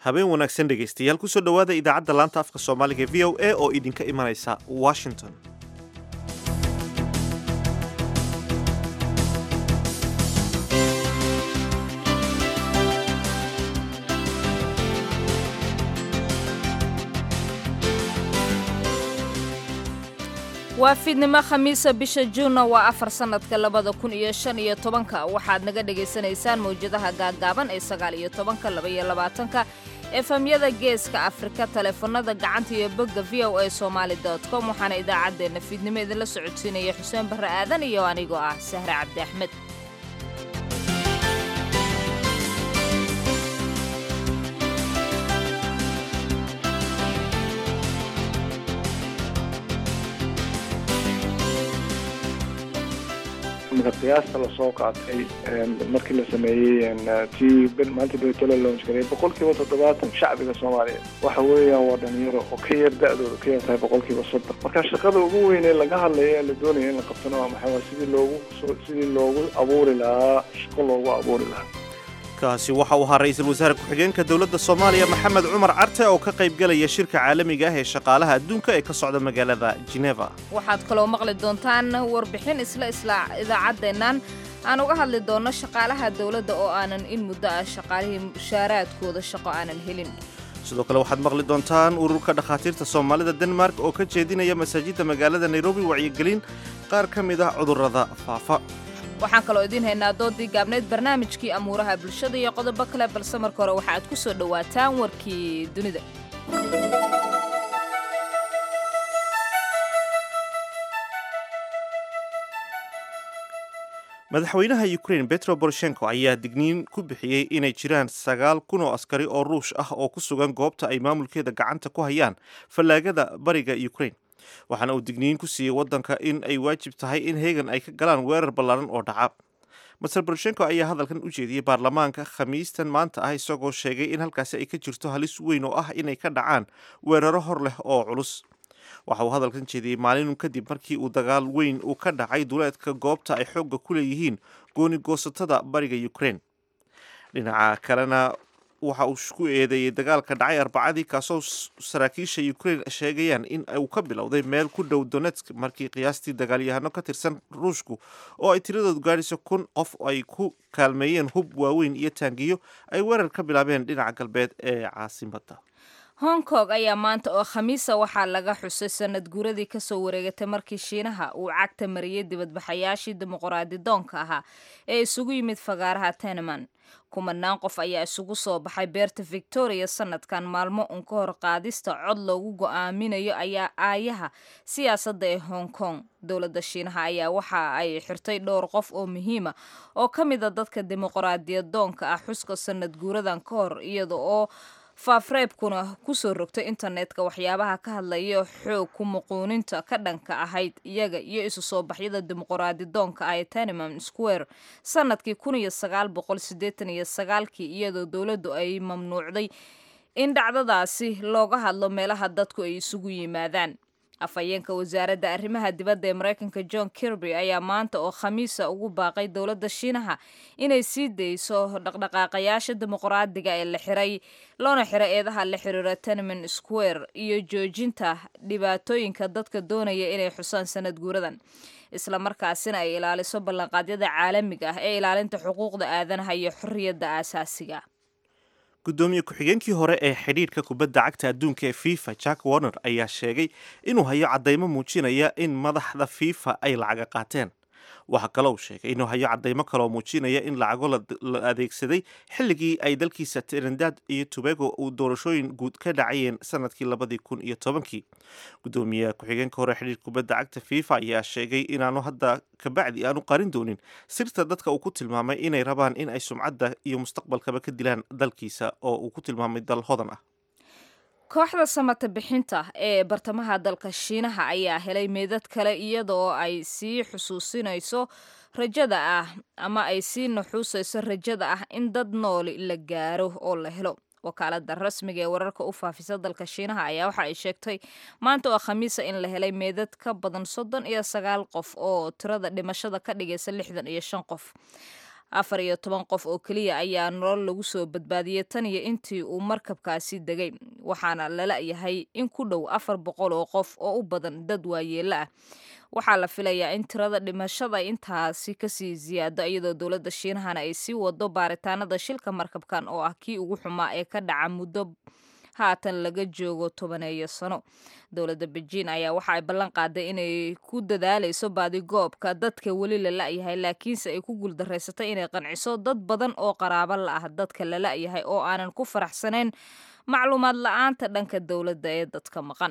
habeen wanaagsan dhegaystayaal kusoo dhowaada idaacadda laanta afka soomaaliga e v o a oo idinka imanaysa washington waa fiidnimo khamiisa bisha juunna waa afar sannadka labada kun iyo shan iyo tobanka waxaad naga dhagaysanaysaan mawjadaha gaaggaaban ee sagaal iyo tobanka laba iyo labaatanka efemyada geeska afrika taleefanada gacanta iyo bogga v o a somaali com waxaana idaacaddeenna fiidnimo idinla socodsiinaya xuseen barre aadan iyo anigoo ah sahre cabdi axmed marka qiyaasta lasoo qaatay markii la sameeyey tii maanta betolo launch gareey boqolkiiba toddobaatan shacbiga soomaaliya waxa weeyaan waa dhalinyaro oo ka yar da-dooda ka yar tahay boqolkiiba soddon marka shaqada ugu weyn ee laga hadlaya la doonaya in la qabtana waa maxay waa sidii loogu sidii loogu abuuri lahaa shaqo loogu abuuri lahaa kaasi waxa uu ahaa ra-iisul wasaare ku-xigeenka dowladda soomaaliya maxamed cumar carte oo ka qaybgelaya shirka caalamiga ah ee shaqaalaha adduunka ee ka socda magaalada geneva waxaad kaloo maqli doontaan warbixin isla isla idaacaddeennan aan uga hadli doonno shaqaalaha dowladda oo aanan in muddo ah shaqaalihii mushaaraadkooda shaqo aanan helin sidoo kale waxaad maqli doontaan ururka dhakhaatiirta soomaalida denmark oo ka jeedinaya masaajidda magaalada nairobi wacyigelin qaar ka mid ah cudurrada faafa waxaan kaloo idiin haynaa doodii gaabneyd barnaamijkii amuuraha bulshada iyo qodobo kale balse marka hore waxa aad ku soo dhowaataan warkii dunida madaxweynaha ukrain betro boroshenko ayaa digniin ku bixiyey inay jiraan sagaal kun oo askari oo ruush ah oo ku sugan goobta ay maamulkeeda gacanta ku hayaan fallaagada bariga ukrain waxaana uu digniin ku siiyey waddanka in ay waajib tahay in heegan ay ka galaan weerar ballaaran oo dhaca master boroshenko ayaa hadalkan u jeediyey baarlamaanka khamiistan maanta ah isagoo sheegay in halkaasi ay ka jirto halis weyn oo ah inay ka dhacaan weeraro hor leh oo culus waxa uu hadalkan jeediyey maalin kadib markii uu dagaal weyn uu ka dhacay duleedka goobta ay xoogga ku leeyihiin gooni goosatada bariga ukrain dhinaca kalena waxa uu ku eedeeyey dagaalka dhacay arbacadii kaasoo saraakiisha ukrain sheegayaan in uu ka bilowday meel ku dhow donetsk markii qiyaastii dagaalyahano ka tirsan ruushku oo ay tiradoodu gaadhayso kun qof ay ku kaalmeeyeen hub waaweyn iyo taangiyo ay weerar ka bilaabeen dhinaca galbeed ee caasimadda hong kong ayaa maanta oo khamiisa waxaa laga xusay sanad guuradii kasoo wareegatay markii shiinaha uu cagta mariyey dibadbaxayaashii dimuqraadi doonka ahaa ee isugu yimid fagaaraha teneman kumanaan qof ayaa isugu soo baxay beerta victoria sanadkan maalmo un ka hor qaadista cod loogu go-aaminayo ayaa aayaha siyaasadda ee hong kong dowladda shiinaha ayaa waxa ay xirtay dhowr qof oo muhiima oo ka mid a dadka dimuqraadiyad doonka ah xuska sanad guuradan ka hor iyada oo faafreebkuna kusoo rogtay internetka waxyaabaha ka hadlaya xoog ku muquuninta ka dhanka ahayd iyaga iyo isu soo baxyada dimuqraadi doonka ah ee tenemam square sanadkii kun iyo sagaal boqol sideetan iyo sagaalkii iyadoo dowladdu ay mamnuucday in dhacdadaasi looga hadlo meelaha dadku ay isugu yimaadaan afhayeenka wasaaradda arrimaha dibadda ee maraykanka john kirby ayaa maanta oo khamiisa ugu baaqay dowladda shiinaha inay sii dayso dhaqdhaqaaqayaasha dimuqraadiga ee la xiray loona xiray eedaha la xiriira teneman square iyo joojinta dhibaatooyinka dadka doonaya inay xusaan sanad guuradan isla markaasina ay ilaaliso ballanqaadyada caalamiga ah ee ilaalinta xuquuqda aadanaha iyo xorriyadda aasaasiga gudoomiye ku-xigeenkii hore ee xidhiidhka kubadda cagta adduunka ee fifa jack warner ayaa sheegay inuu hayo caddaymo muujinaya in madaxda fifa ay lacaga qaateen waxaa kaloo uu sheegay inuu hayo caddaymo kaloo muujinaya in lacago la adeegsaday xilligii ay dalkiisa trinidad iyo tobago uu doorashooyin guud ka dhacayeen sanadkii labadii kun iyo tobankii gudoomiye ku-xigeenka hore xidhiidhka kubadda cagta fifa ayaa sheegay inaanu hadda kabacdi aanu qarin doonin sirta dadka uu ku tilmaamay inay rabaan in ay sumcadda iyo mustaqbalkaba ka dilaan dalkiisa oo uu ku tilmaamay dal hodan ah kooxda samata bixinta ee bartamaha dalka shiinaha ayaa helay meedad kale iyada oo ay sii xusuusinayso rajada ah ama ay sii nuxuusayso rajada ah in dad nooli la gaaro oo la helo wakaalada rasmiga ee wararka u faafisa dalka shiinaha ayaa waxa ay sheegtay maanta oo khamiisa in la helay meedad ka badan soddon iyo sagaal qof oo tirada dhimashada ka dhigaysa lixdan iyo shan qof afar iyo toban qof oo keliya ayaa nolol lagu soo badbaadiyey tan iyo intii uu markabkaasi degay waxaana lala yahay in ku dhow afar boqol oo qof oo u badan dad waayeelo ah waxaa la filayaa in tirada dhimashada intaasi kasii siyaado iyadoo dowladda shiinahana ay sii wado baaritaanada shilka markabkan oo ah kii ugu xumaa ee ka dhaca muddo haatan laga joogo tobaneeyo sano dowladda bejiin ayaa waxa ay ballan qaaday inay ku dadaalayso baadigoobka dadka weli la la'yahay laakiinse ay ku guuldarraysatay inay qanciso dad badan oo qaraabo la ah dadka la la'yahay oo aanan ku faraxsanayn macluumaad la-aanta dhanka dowladda ee dadka maqan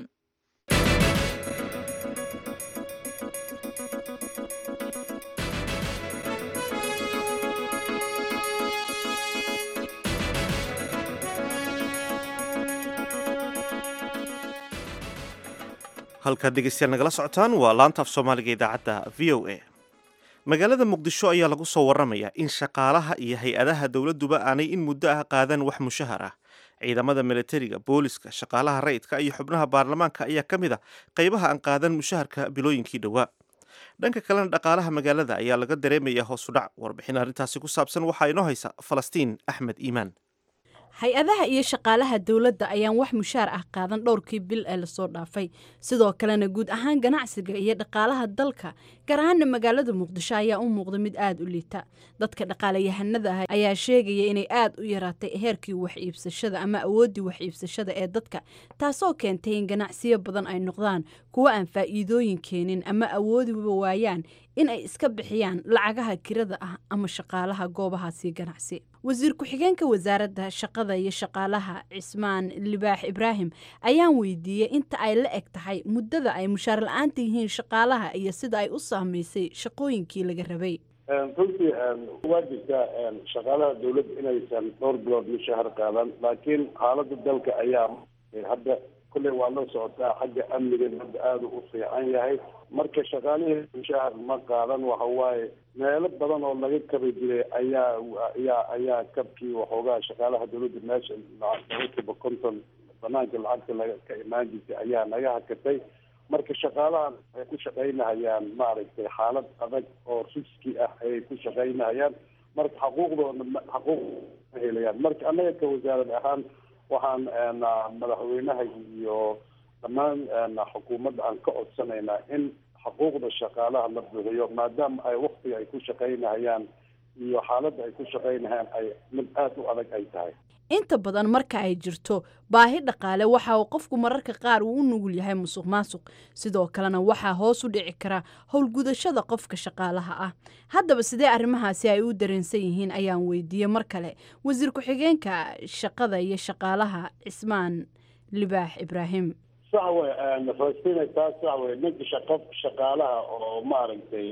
halkaad dhegeystayaal nagala socotaan waa laanta af soomaaliga idaacadda v o a magaalada muqdisho ayaa lagu soo waramayaa in shaqaalaha iyo hay-adaha dowladduba aanay in muddo ah qaadan wax mushahar ah ciidamada milatariga booliska shaqaalaha rayidka iyo xubnaha baarlamaanka ayaa ka mid a qaybaha aan qaadan mushaharka bilooyinkii dhowaa dhanka kalena dhaqaalaha magaalada ayaa laga dareemayaa hoos u dhac warbixin arrintaasi ku saabsan waxaa inoo haysa falastiin axmed iimaan hay-adaha iyo shaqaalaha dowladda ayaan wax mushaar ah qaadan dhowrkii bil ee lasoo dhaafay sidoo kalena guud ahaan ganacsiga iyo dhaqaalaha dalka gaar ahaana magaalada muqdisho ayaa u muuqda mid aada u liita dadka dhaqaalayahanada ah ayaa sheegaya inay aada u yaraatay heerkii wax iibsashada ama awooddii wax iibsashada ee dadka taasoo keentay in ganacsiyo badan ay noqdaan kuwo aan faa'iidooyin keenin ama awoodiba waayaan in ay iska bixiyaan lacagaha kirada ah ama shaqaalaha goobahaasi ganacsi wasiir ku-xigeenka wasaaradda shaqada iyo shaqaalaha cismaan libaax ibraahim ayaan weydiiyey inta ay la eg tahay muddada ay mushaar la-aanta yihiin shaqaalaha iyo sida ay u saamaysay shaqooyinkii laga rabay runtii waa jirtaa shaqaalaha dawladda inaysan dhowr bilood mushahar qaadan laakiin xaaladda dalka ayaa hadda kulley waa la socotaa xagga amniga hadda aada u fiican yahay marka shaqaalihii mushahar ma qaadan waxa waaye meelo badan oo laga kabi jiray ayaa ayaa ayaa kabkii waxoogaa shaqaalaha dawladda meesha boqolkiiba konton banaanka lacagta laga ka imaan jirtay ayaa naga hakatay marka shaqaalahan ay ku shaqaynahayaan maaragtay xaalad adag oo riski ah ayay ku shaqaynahayaan marka xaquuqdooda xaquuq ma helayaan marka annaga ka wasaarad ahaan waxaan madaxweynaha iyo dhammaan xukuumadda aan ka codsanaynaa in xuquuqda shaqaalaha la bixiyo maadaama ay waktiga ay ku shaqaynahayaan iyo xaaladda ay ku shaqaynahayaan ay mid aada u adag ay tahay inta badan marka ay jirto baahi dhaqaale waxa uu qofku mararka qaar uu u nugul yahay musuq maasuq sidoo kalena waxaa hoos u dhici kara howlgudashada qofka shaqaalaha ah haddaba sidee arrimahaasi ay u dareensan yihiin ayaan weydiiyey mar kale wasiir ku-xigeenka shaqada iyo shaqaalaha cismaan libaax ibraahim sax wey falastina taas sax wey ninka shaqo shaqaalaha oo maaragtay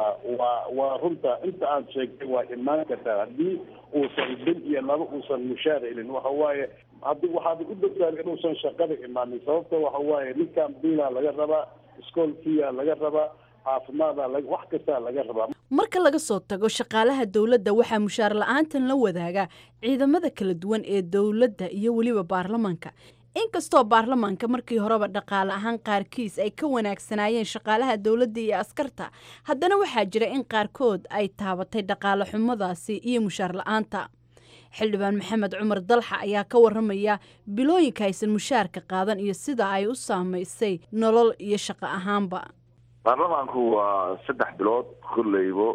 waa waa runta inta aad sheegtay waa imaan kartaa haddii uusan bil iyo laba uusan mushaar helin waxa waaye hadi waxaad u dogtaan inuusan shaqada imaanin sababta waxa waaye ninkan biilaa laga rabaa iskoolkiya laga rabaa caafimaada wax kastaa laga rabaa marka laga soo tago shaqaalaha dowladda waxaa mushaar la-aantan la wadaaga ciidamada kala duwan ee dowladda iyo weliba baarlamaanka inkastoo baarlamaanka markii horeba dhaqaale ahaan qaarkiis ay ka wanaagsanaayeen shaqaalaha dowladda iyo askarta haddana waxaa jira in qaarkood ay taabatay dhaqaale xumadaasi iyo mushaar la-aanta xildhibaan maxamed cumar dalxa ayaa ka waramaya bilooyinka aysan mushaarka qaadan iyo sida ay u saamaysay nolol iyo shaqo ahaanba baarlamaanku waa saddex bilood kolleybo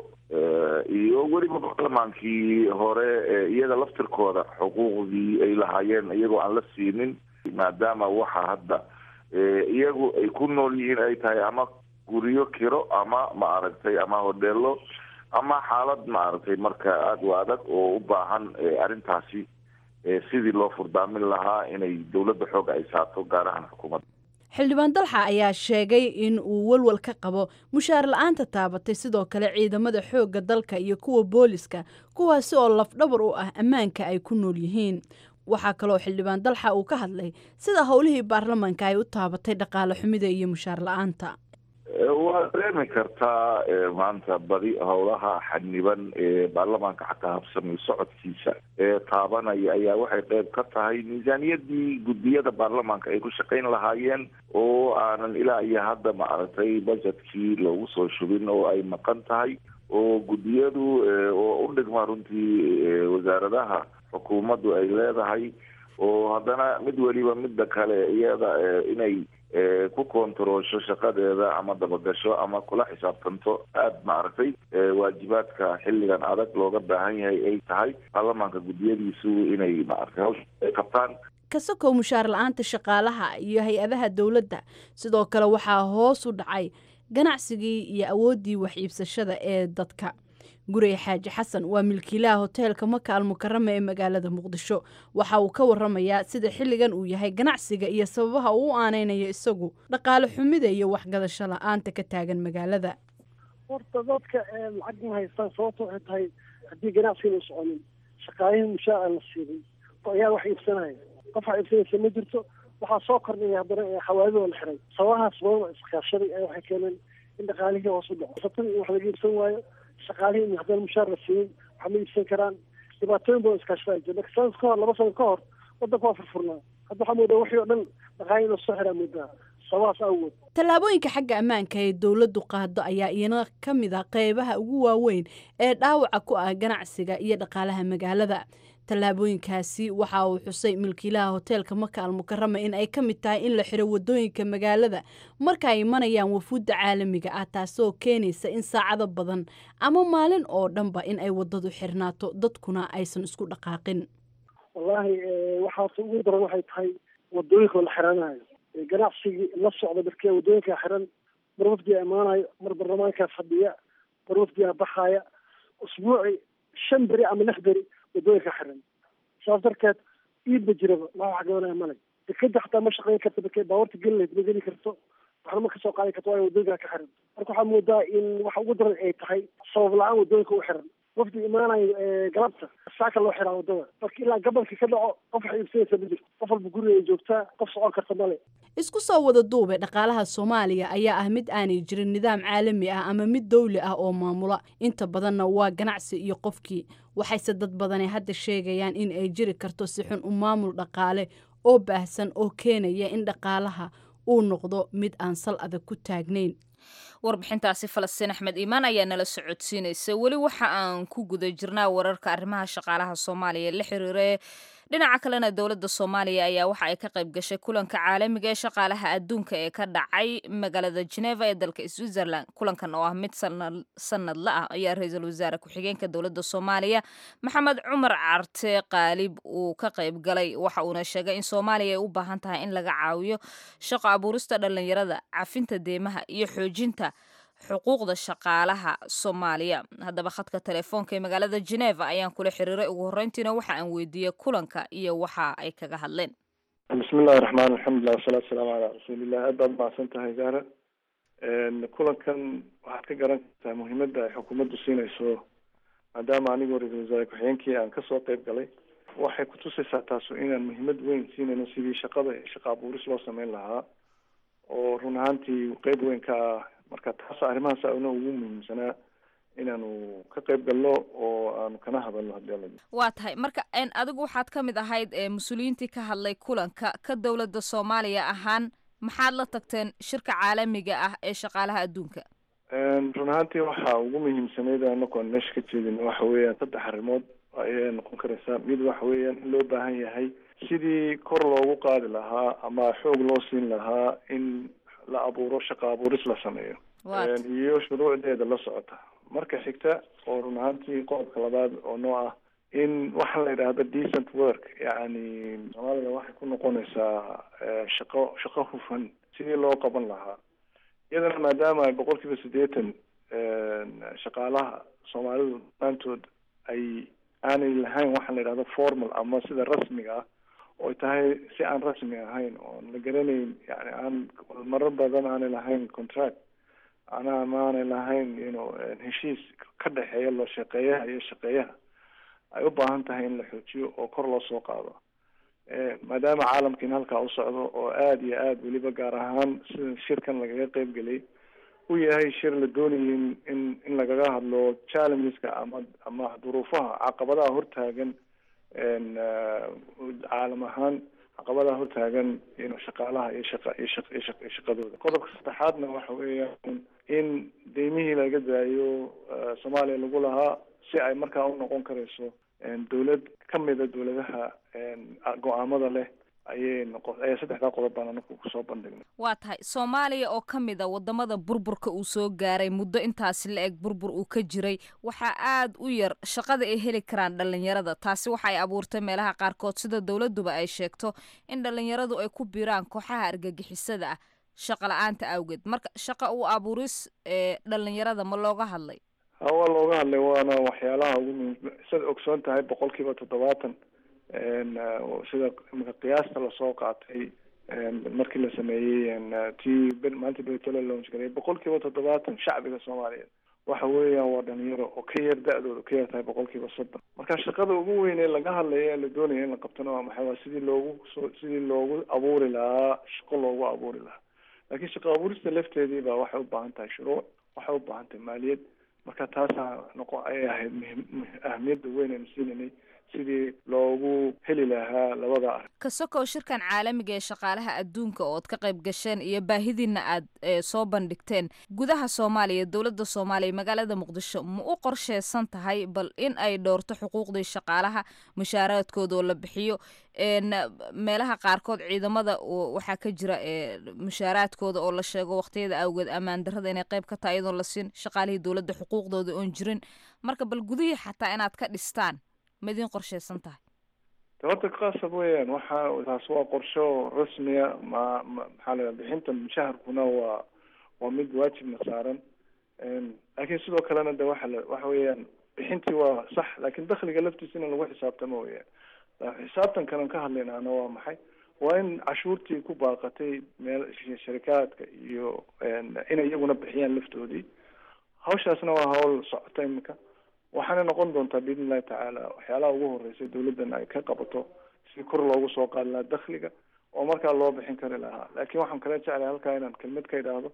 iyo weliba baarlamaankii hore iyaga laftirkooda xuquuqdii ay lahaayeen iyagoo aan la siinin maadaama waxa hadda iyagu ay ku nool yihiin ay tahay ama guryo kiro ama maaragtay ama hodheelo ama xaalad maaragtay marka aada u adag oo u baahan arrintaasi sidii loo furdaamin lahaa inay dowladda xooga ay saato gaar ahaan xukuumadda xildhibaan dalxa ayaa sheegay in uu walwal ka qabo mushaar la-aanta taabatay sidoo kale ciidamada xoogga dalka iyo kuwa booliska kuwaasi oo lafdhabar u ah ammaanka ay ku nool yihiin waxaa kaloo xildhibaan dalxa uu ka hadlay sida howlihii baarlamaanka ay u taabatay dhaqaale xumida iyo mushaar la-aanta waa dareemi kartaa maanta badi howlaha xaniban ee baarlamaanka xataa habsamay socodkiisa ee taabanaya ayaa waxay qeyb ka tahay miisaaniyadii guddiyada baarlamaanka ay ku shaqayn lahaayeen oo aanan ilaa iyo hadda maaragtay budgetkii loogu soo shubin oo ay maqan tahay oo guddiyadu oo u dhigma runtii wasaaradaha xukuumaddu ay leedahay oo haddana mid weliba midda kale iyada inay ku kontaroosho shaqadeeda ama dabagasho ama kula xisaabtanto aada maaragtay waajibaadka xilligan adag looga baahan yahay ay tahay baarlamaanka guddiyadiisu inay maaragtay hawsha ay qabtaan ka sokow mushaar la-aanta shaqaalaha iyo hay-adaha dowladda sidoo kale waxaa hoos u dhacay ganacsigii iyo awooddii wax iibsashada ee dadka gurey xaaji xasan waa milkiilaha hoteelka maka almukarama ee magaalada muqdisho waxa uu ka waramayaa sida xilligan uu yahay ganacsiga iyo sababaha uu u aaneynayo isagu dhaqaale xumida iyo waxgadasho la-aanta ka taagan magaalada horta dadka lacag ma haystaan sababta waxay tahay haddii ganacsiga u soconin shaqaalihii mushaar aan la siinin oo ayaa wax iibsanaya qof wax iibsanaysa ma jirto waxaa soo kordhaya haddana xawaadidoo la xiray sababahaas badan iskaashaday ayaa waxay keeneen in dhaqaalihii hoos u dhaco satada in wax laga iibsan waayo shaqaalihii haddana mushaar la siinin wax ma iibsan karaan dhibaatooyin badan iskaashada jira marka sanad ka hor laba sano ka hor wadanka waa furfurnaa hadda waxaa moodaa wixii oo dhan dhaqaalihi inuu soo xiraa moodaa sababahaas awgood tallaabooyinka xagga ammaanka ee dowladdu qaado ayaa iyana ka mid a qeybaha ugu waaweyn ee dhaawaca ku ah ganacsiga iyo dhaqaalaha magaalada tallaabooyinkaasi waxa uu xusay milkiilaha hoteelka maka almukarama in ay ka mid tahay in la xiro wadooyinka magaalada marka ay imanayaan wafuudda caalamiga ah taasoo keenaysa in saacado badan ama maalin oo dhanba in ay wadadu xirnaato dadkuna aysan isku dhaqaaqin wallaahi waxaase ugu daran waxay tahay wadooyinka la xiranayo ganacsigii la socda markee wadooyinkaa xiran mar wafdigaa imaanayo mar baarlamaankaa fadhiya mar wafdigaa baxaaya usbuuci shan beri ama lix beri wadooyinka xiran saas darteed iidba jiraba maa wax gabanaya male dekeda xataa ma shaqeyn karto markee baawarta geli lahayd ma geli karto waxna ma kasoo qaadi karto waayo wadooyinkaa ka xiran marka waxaa moodaa in waxa ugu daran ay tahay sabab la-aan wadooyinka u xiran wafdi imaanayo galabta saaka loo xiraa wadada marka ilaa gabalka ka dhaco qof wax iibsanaysa ma jirto qof walba guriga ay joogtaa qof socon karta male isku soo wada duube dhaqaalaha soomaaliya ayaa ah mid aanay jirin nidaam caalami ah ama mid dawli ah oo maamula inta badanna waa ganacsi iyo qofkii waxayse dad badani hadda sheegayaan in ay jiri karto si xun u maamul dhaqaale oo baahsan oo keenaya in dhaqaalaha uu noqdo mid aan sal adag ku taagnayn warbixintaasi falastiin axmed iimaan ayaa nala socodsiinaysa weli waxa aan ku guda jirnaa wararka arrimaha shaqaalaha soomaaliya la xiriire dhinaca kalena dowladda soomaaliya ayaa waxa ay ka qayb gashay kulanka caalamiga ee shaqaalaha adduunka ee ka dhacay magaalada geneva ee dalka switzerland kulankan oo ah mid sanadla ah ayaa ra-iisul wasaare ku-xigeenka dowladda soomaaliya maxamed cumar carte qaalib uu ka qayb galay waxa uuna sheegay in soomaaliya ay u baahan tahay in laga caawiyo shaqo abuurista dhallinyarada cafinta deemaha iyo xoojinta xuquuqda shaqaalaha soomaaliya haddaba khadka telefoonka ee magaalada geneva ayaan kula xiriiray ugu horreyntiina waxa aan weydiiyey kulanka iyo waxa ay kaga hadleen bismi illahi raxmaan alxamdulilah wasalaatu wasalaamu calaa rasuulillah aad baad mahadsan tahay gaara kulankan waxaad ka garan kartaa muhiimadda ay xukuumaddu siinayso maadaama anigoo ra-iisul wasaare ku-xigeenkii aan kasoo qeyb galay waxay kutusaysaa taasu inaan muhiimad weyn siinayno sidii shaqada shaqa abuuris loo sameyn lahaa oo run ahaantii qeyb weyn ka ah marka taas arrimahaas ana ugu muhiimsanaa inaanu ka qayb galno oo aanu kana hadalno hadii alla waa tahay marka adigu waxaad ka mid ahayd mas-uuliyiintii ka hadlay kulanka ka dowladda soomaaliya ahaan maxaad la tagteen shirka caalamiga ah ee shaqaalaha adduunka run ahaantii waxa ugu muhiimsanayd anaku aan meesha ka jeedin waxa weeyaan saddex arrimood ayay noqon karaysaa mid waxa weeyaan in loo baahan yahay sidii kor loogu qaadi lahaa ama xoog loo siin lahaa in la abuuro shaqa abuuris la sameeyo iyo shuruucdeeda la socota marka xigta oo run ahaantii qodobka labaad oo noo ah in waxaa la yidhaahda decent work yacni soomaalida waxay ku noqonaysaa shaqo shaqo hufan sidii loo qaban lahaa iyadana maadaama ay boqol kiiba siddeetan shaqaalaha soomaalidu dhammaantood ay aanay lahayn waxaa la yidhahda formal ama sida rasmiga ah oo tahay si aan rasmi ahayn oon la garanayn yani aan marar badan aanay lahayn contract anaa maanay lahayn ino heshiis ka dhexeeya loo shaqeeyaha iyo shaqeeyaha ay u baahan tahay in la xoojiyo oo kor loo soo qaado maadaama caalamkiina halkaa u socdo oo aada iyo aada weliba gaar ahaan sida shirkan lagaga qeyb gelay u yahay shir la doonayay in in in lagaga hadlo challengeska ama ama duruufaha caqabadaha hortaagan caalam ahaan caqabadaha hortaagan ino shaqaalaha iyo shaqa iyo shaq iyo shaq iyo shaqadooda qodobka saddexaadna waxa weeyaan in deymihii laga daayo soomaaliya lagu lahaa si ay markaa u noqon karayso dawlad kamida dawladaha go-aamada leh ayay noqo ayaa saddexdaa qodob baan anaku kusoo bandhignay waa tahay soomaaliya oo ka mid a wadamada burburka uu soo gaaray muddo intaasi la eg burbur uu ka jiray waxaa aada u yar shaqada ay heli karaan dhalinyarada taasi waxa ay abuurtay meelaha qaarkood sida dowladuba ay sheegto in dhalinyaradu ay ku biiraan kooxaha argagixisada ah shaqa la-aanta awgeed marka shaqa uu abuuris ee dhalinyarada ma looga hadlay ha waa looga hadlay waana waxyaalaha ugu muhiim siad ogsoon tahay boqol kiiba toddobaatan sida imika qiyaasta lasoo qaatay markii la sameeyey tii maanta betolo launch gareey boqol kiiba toddobaatan shacbiga soomaaliyeed waxa weeyaan waa dhalinyaro oo ka yar da-dooda ka yar tahay boqol kiiba soddon marka shaqada ugu weyn ee laga hadlaya ee la doonaya in la qabtana waa maxay waa sidii loogu so sidii loogu abuuri lahaa shaqo loogu abuuri lahaa laakiin shaqo abuurista lafteedii baa waxay u baahan tahay shuruuc waxay u baahan tahay maaliyad marka taasaa noqo ayay ahayd muhim ahmiyadda weyn aynu siinanay sidii loogu heli lahaa labada arrin ka sokow shirkan caalamiga ee shaqaalaha adduunka ood ka qayb gasheen iyo baahidiina aad soo bandhigteen gudaha soomaaliya dowladda soomaaliya magaalada muqdisho ma u qorsheysan tahay bal in ay dhowrto xuquuqdii shaqaalaha mushaaraadkooda oo la bixiyo meelaha qaarkood ciidamada waxaa ka jira mushaaraadkooda oo la sheego waqtiyada awgeed ammaan darrada inay qayb ka tahay iyadoon la siin shaqaalihii dowladda xuquuqdooda oon jirin marka bal gudihii xataa inaad ka dhistaan ma idin qorsheysan tahay de horta qasab weeyaan waxa taas waa qorsho rasmiya ma ma maxaa la bixinta mushaharkuna waa waa mid waajibna saaran laakiin sidoo kalena de waxa la waxa weeyaan bixintii waa sax laakiin dakliga laftiisa in lagu xisaabtamo weeyaan xisaabtankan ka hadlaynaana waa maxay waa in cashuurtii ku baaqatay meel sharikaadka iyo inay iyaguna bixiyaan laftoodii hawshaasna waa hawl socota imika waxaana noqon doontaa biidn illahi tacaala waxyaalaha ugu horeysa dawladdan ay ka qabato si kor loogu soo qaadi lahaa dakliga oo markaa loo bixin kari lahaa laakiin waxaan kala jeclay halkaa inaan kelmad ka idhaahdo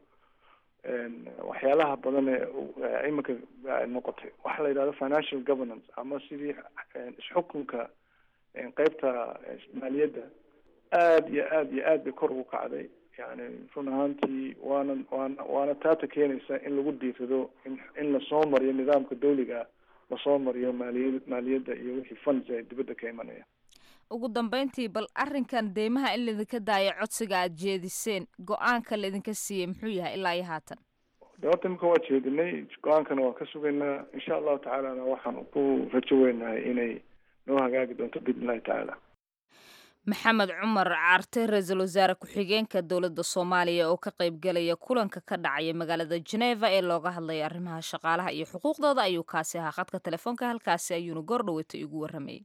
waxyaalaha badan ee imika noqotay waxa la yidhahdo financial governance ama sidii isxukunka qeybta maaliyadda aada iyo aada iyo aad bay kor ugu kacday yani run ahaantii waana waana waana taata keenaysa in lagu diirado in in lasoo mariyo nidaamka dawliga lasoo mariyo maaliya maaliyadda iyo wixii funds ay dibadda ka imanaya ugu dambeyntii bal arrinkan deymaha in laidinka daayo codsiga aada jeediseen go-aanka laidinka siiyey muxuu yahay ilaa iyo haatan de horta imika waa jeedinay go-aankana waa ka sugaynaa insha allahu tacaalana waxaan ku rajo weynahay inay noo hagaagi doonto biidn illahi tacaala maxamed cumar caarte ra-iisul wasaare ku-xigeenka dowladda soomaaliya oo ka qaybgelaya kulanka ka dhacaya magaalada geneva ee looga hadlaya arrimaha shaqaalaha iyo xuquuqdooda ayuu kaasi ahaa khadka telefoonka halkaasi ayuuna goordhaweyta igu warramayay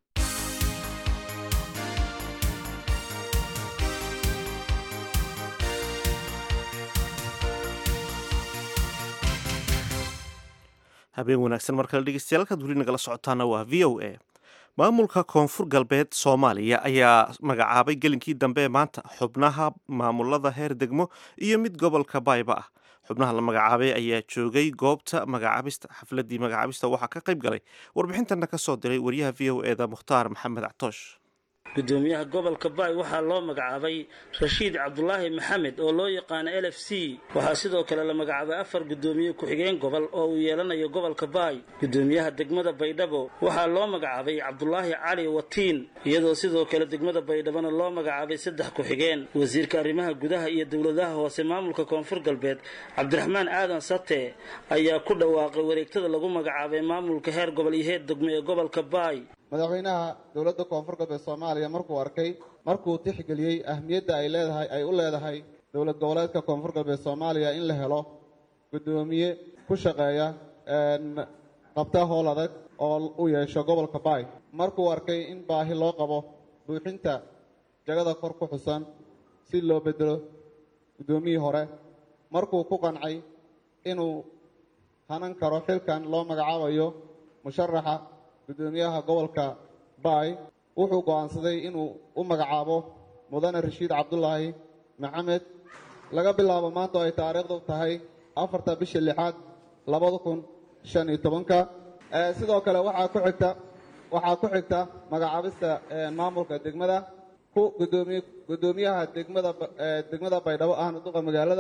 habeen wanaagsan mar kale dhegeystayaal halkaad weli nagala socotaana waa v o a maamulka koonfur galbeed soomaaliya ayaa magacaabay gelinkii dambe maanta xubnaha maamulada heer degmo iyo mid gobolka baayba ah xubnaha la magacaabay ayaa joogay goobta magacaabista xafladii magacaabista waxaa ka qayb galay warbixintana ka soo diray wariyaha v o eda mukhtaar maxamed actoosh gudoomiyaha gobolka baay waxaa loo magacaabay rashiid cabdulaahi maxamed oo loo yaqaano l f c waxaa sidoo kale la magacaabay afar gudoomiye ku-xigeen gobol oo uu yeelanayo gobolka baay gudoomiyaha degmada baydhabo waxaa loo magacaabay cabdulaahi cali watiin iyadoo sidoo kale degmada baydhabona loo magacaabay saddex ku-xigeen wasiirka arrimaha gudaha iyo dowladaha hoose maamulka koonfur galbeed cabdiraxmaan aadan sate ayaa ku dhawaaqay wareegtada lagu magacaabay maamulka heer gobol iyo heer degmo ee gobolka baay madaxweynaha dowladda koonfur galbeed soomaaliya markuu arkay markuu tixgeliyey ahmiyadda ay leedahay ay u leedahay dowlad goboleedka koonfur galbeed soomaaliya in la helo guddoomiye ku shaqeeya qabta howl adag oo u yeesho gobolka baay markuu arkay in baahi loo qabo buuxinta jagada kor ku xusan si loo bedelo guddoomiyii hore markuu ku qancay inuu hanan karo xilkan loo magacaabayo musharaxa guddoomiyaha gobolka baay wuxuu go'aansaday inuu u magacaabo mudane rashiid cabdulaahi maxamed laga bilaabo maanta oo ay taariikhdu tahay afarta bisha lixaad labada kun shan iyo tobanka sidoo kale waxaa ku xigta waxaa ku xigta magacaabista maamulka degmada ku gudoomiye guddoomiyaha degmada degmada baydhabo ahna duqa magaalada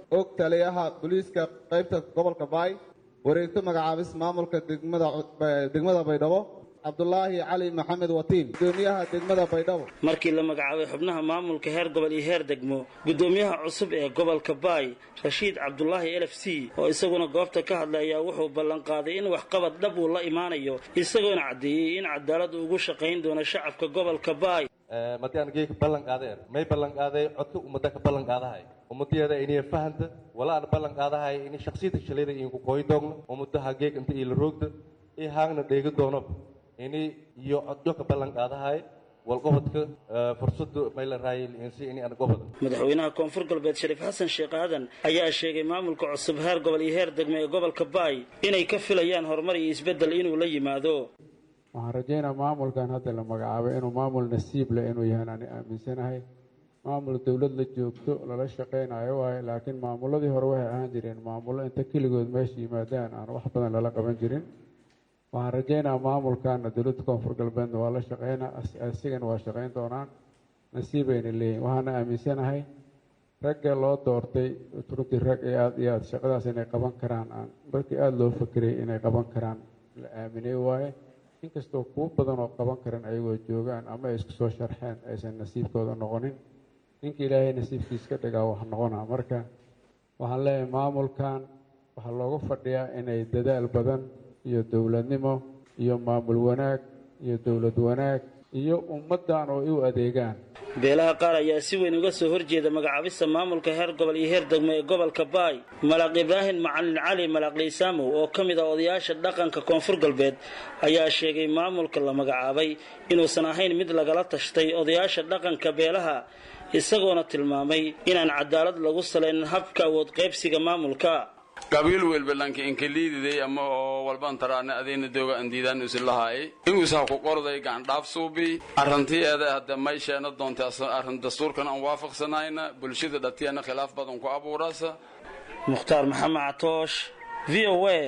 og taliyaha booliiska qaybta gobolka baay wareegto magacaabis maamulka degmada degmada baydhabo cabdulaahi cali maxamed watiin gudoomiyaha degmada baydhabo markii la magacaabay xubnaha maamulka heer gobol iyo heer degmo gudoomiyaha cusub ee gobolka baay rashiid cabdulaahi l f c oo isaguna goobta ka hadlay ayaa wuxuu ballanqaaday in waxqabad dhab uu la imaanayo isagoona caddeeyey in cadaalad ugu shaqayn doono shacabka gobolka baay madiaan geeka ballan qaadeen may ballan qaaday codka ummadda ka ballan qaadahay ummadiyada inay fahanta wala aan ballan qaadahay in shakhsiyada shalayda inku kooy doogno ummaddaha geek inta ila roogda i haagna dheegi doono ini iyo codyo ka ballan qaadahay walqobodka fursadu may la raayay insi ini aan gobod madaxweynaha koonfur galbeed shariif xasan sheekh aadan ayaa sheegay maamulka cusub heer gobol iyo heer degme ee gobolka baay inay ka filayaan horumar iyo isbeddel inuu la yimaado waxaan rajaynaa maamulkan hadda la magacaabay inuu maamul nasiib leh inuu yahaan ani aaminsanahay maamul dowlad la joogto lala shaqaynayo waaye laakiin maamuladii hore waxay ahaan jireen maamullo inta keligood meesha yimaadaan aan wax badan lala qaban jirin waxaan rajaynaa maamulkana dowladda koonfur galbeedna waa la shaqeynaa asigana waa shaqayn doonaan nasiibayna leeyihin waxaana aaminsanahay ragga loo doortay runtii rag ee aada iyo aada shaqadaas inay qaban karaan aan markii aada loo fakeray inay qaban karaan la aaminay waaye inkastoo kuwo badan oo qaban karan ayagoo joogaan ama ay isku soo sharxeen aysan nasiibkooda noqonin ninka ilaahay nasiibkiis ka dhigaa wax noqonaa marka waxaan leeyahay maamulkan waxaa loogu fadhiyaa inay dadaal badan iyo dowladnimo iyo maamul wanaag iyo dowlad wanaag iyo ummaddan oo u adeegaan beelaha qaar ayaa si weyn uga soo horjeeda magacaabista maamulka heer gobol iyo heer degmo ee gobolka baay malaaq ibraahim macalin cali malaaq liisaamow oo ka mid ah odayaasha dhaqanka koonfur galbeed ayaa sheegay maamulka la magacaabay inuusan ahayn mid lagala tashtay odayaasha dhaqanka beelaha isagoona tilmaamay inaan cadaalad lagu salaynin habka awood qaybsiga maamulka qabiil welbalanka inkaliididay ama oo walban taraane adayna dooga andiidaan usilahaay inguusaa ku qorday gacandhaaf suubi arrantiyeeda hadda may sheena doonta arrin dastuurkan aan waafaqsanayna bulshada dhatiyana khilaaf badan ku abuurasa mukhtaar maxamed catoosh v o a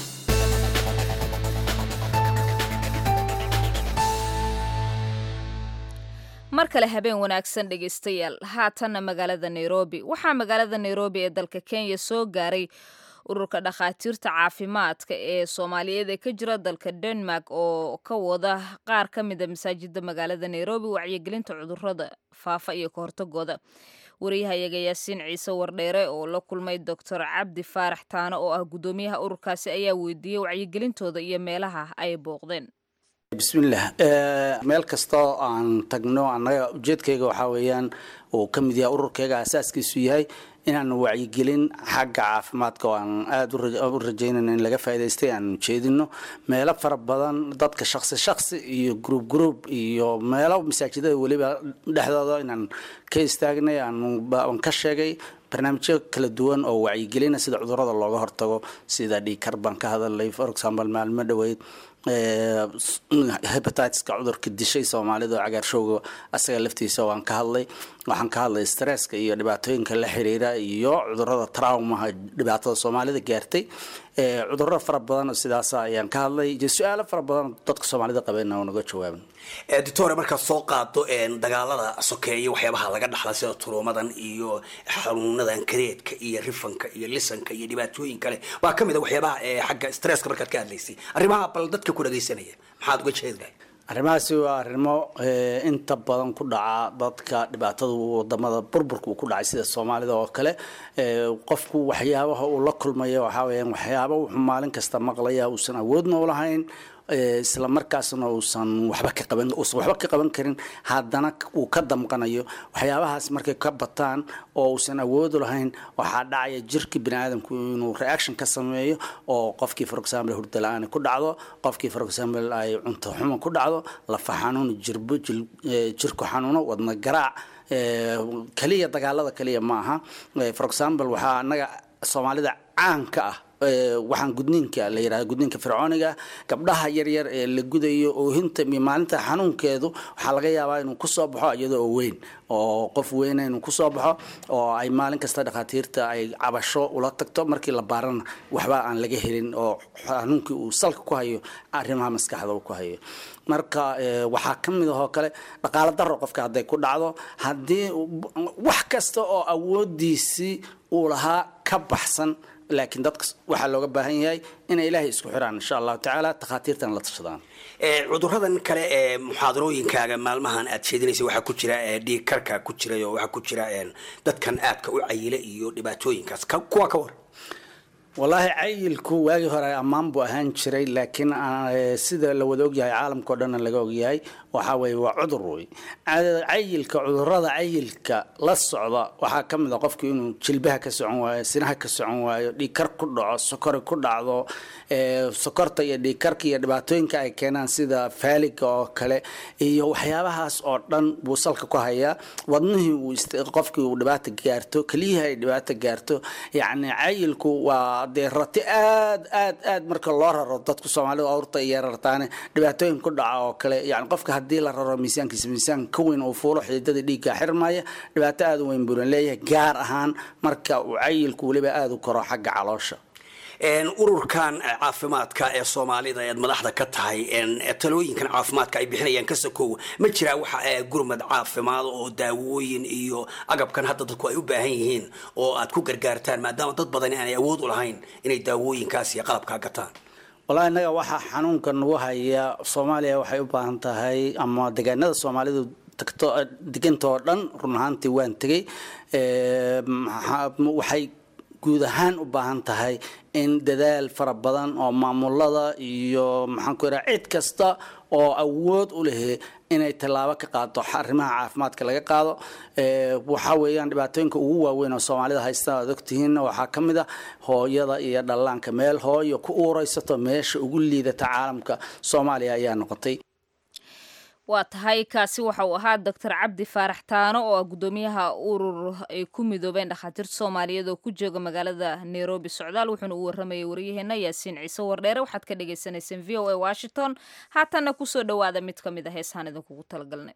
mar kale habeen wanaagsan dhegaystayaal haatanna magaalada nairobi waxaa magaalada nairobi ee dalka kenya soo gaaray ururka dhakhaatiirta caafimaadka ee soomaaliyeed ee ka jira dalka denmark oo ka wada qaar ka mida masaajida magaalada nairobi wacyigelinta cudurada faafa iyo ka hortagooda wariyahayaga yaasiin ciise wardheere oo la kulmay doctor cabdi faarax taano oo ah guddoomiyaha ururkaasi ayaa weydiiyey wacyigelintooda iyo meelaha ay booqdeen bismillaah meel kastoo aan tagno annaga ujeedkayga waxaa weeyaan uu ka mid yahay ururkayga asaaskiisu yahay inaan wacyigelin xagga caafimaadka oo aan aada u rajaynayno in laga faa'idaystay aan jeedino meelo fara badan dadka shaksi shaksi iyo gruub gruub iyo meelo masaajidada weliba dhexdooda inaan ka istaagnay aan ka sheegay barnaamijyo kala duwan oo wacyigelina sida cudurada looga hortago sida dhiikar baan ka hadalay for example maalmo dhoweyd hebatiska cudurka dishay soomaalida oo cagaarshowga asaga laftiisa waan ka hadlay waxaan ka hadlay stresska iyo dhibaatooyinka la xiriira iyo cudurada traumaha dhibaatada soomaalida gaartay cudurro fara badan sidaas ayaan ka hadlay iyo su-aalo fara badan dadka soomaalida qabeen oo naga jawaabin doctore markaad soo qaado dagaalada sokeeye waxyaabaha laga dhaxla sida turuumadan iyo xanuunadan kareedka iyo rifanka iyo lisanka iyo dhibaatooyin kale waa kamid a waxyaabaha xagga stresska markaad ka hadlaysay arrimaha bal dadka ku dhagaysanaya maxaad uga jeedahay arrimahaasi waa arrimo inta badan ku dhaca dadka dhibaatada wadamada burburka uu ku dhacay sida soomaalida oo kale qofku waxyaabaha uu la kulmaya waxaa weyaan waxyaaba wuxuu maalin kasta maqlaya uusan awoodna u lahayn isla markaasna uusan waxba ka qaban uusan waxba ka qaban karin haddana uu ka damqanayo waxyaabahaas markay ka bataan oo uusan awood u lahayn waxaa dhacaya jirka bini aadamku inuu reaction ka sameeyo oo qofkii for example hurda la-aan ku dhacdo qofkii for example ay cunto xumo ku dhacdo lafa xanuun jirbo jirku xanuuno wadna garaac kaliya dagaalada kaliya ma aha for example waxaa anaga soomaalida caanka ah waxaan gudniinka la yidhahda gudniinka fircooniga gabdhaha yaryar ee la gudayo oohinta iyo maalinta xanuunkeedu waxaa laga yaabaa inuu kusoo baxo iyadoo oo weyn oo qof weyna inuu kusoo baxo oo ay maalin kasta dhakhaatiirta ay cabasho ula tagto markii la baarana waxba aan laga helin oo xanuunkii uu salka ku hayo arrimaha maskaxda uu ku hayo marka waxaa ka mid ahoo kale dhaqaalo daro qofka hadday ku dhacdo haddii wax kasta oo awoodiisii uu lahaa ka baxsan laakiin dadka waxaa looga baahan yahay inay ilaahay isku xiraan insha allahu tacaala takhaatiirtan la tashadaan cuduradan kale ee muxaadarooyinkaaga maalmahan aad sheedinaysa waxaa ku jira dhiig karka ku jiray oo waxaa ku jira dadkan aadka u cayila iyo dhibaatooyinkaas kuwa ka war wallaahi cayilku waagii hore ammaan buu ahaan jiray laakiin sida la wada ogyahay caalamka o dhanna laga ogyahay waxaa weeye waa cudur wey cayilka cudurada cayilka la socda waxaa ka mid a qofku inuu jilbaha ka socon waayo sinaha ka socon waayo dhiigkar ku dhaco sokori ku dhacdo sokorta iyo dhiigkarka iyo dhibaatooyinka ay keenaan sida faaliga oo kale iyo waxyaabahaas oo dhan buu salka ku hayaa wadnihii uu qofkii uu dhibaata gaarto keliyihii ay dhibaata gaarto yacni cayilku waa dee rati aad aad aad marka loo raro dadku soomaalida awrta iyo rartaane dhibaatooyin ku dhaca oo kale yani qofka haddii la raro miisaankiisa miisaan ka weyn uu fuulo xididada dhiigga xirmaya dhibaato aad u weyn buuna leeyahay gaar ahaan marka uu cayilku weliba aada u koro xagga caloosha ururkan caafimaadka ee soomaalida eed madaxda ka tahay talooyinkan caafimaadka ay bixinayaan ka sokow ma jiraa waxa gurmad caafimaad oo daawooyin iyo agabkan hadda dadku ay u baahan yihiin oo aad ku gargaartaan maadaama dad badan aanay awood u lahayn inay daawooyinkaas iyo qalabkaa gataan wallahi innaga waxaa xanuunka nagu haya soomaaliya waxay u baahan tahay ama deegaanada soomaalidu tagto deganta oo dhan run ahaantii waan tegey waxay guud ahaan u baahan tahay in dadaal fara badan oo maamulada iyo maxaan ku yidhaha cid kasta oo awood u lehe inay tallaabo ka qaado arrimaha caafimaadka laga qaado waxaa weeyaan dhibaatooyinka ugu waaweyn oo soomaalida haysta aad ogtihiinna waxaa ka mid a hooyada iyo dhallaanka meel hooyo ku uuraysato meesha ugu liidata caalamka soomaaliya ayaa noqotay waa tahay kaasi waxa uu ahaa doctor cabdi faarax taano oo ah guddoomiyaha urur ay ku midoobeen dhakhaatiirta soomaaliyeed oo ku jooga magaalada nairobi socdaal wuxuuna u waramayay waryaheena yaasiin ciise wardheere waxaad ka dhagaysanayseen v o a washington haatanna kusoo dhowaada mid ka mid a heesaan idinkugu talagalnay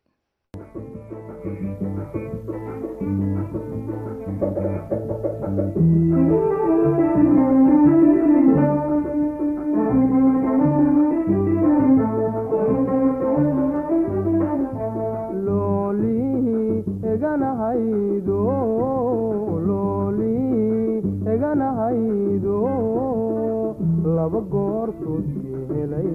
eganahaydo laba goortoodki helay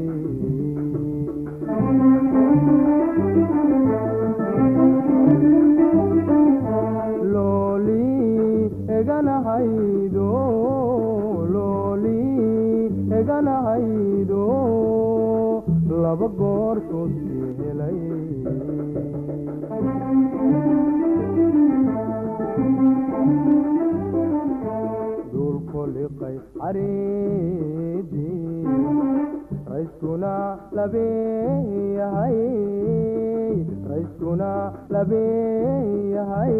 looli eganahaydo looli eganahaydo laba goortoodki helay duulkoliqay cariidii rayskuna labeeyahay rayskuna labeeyahay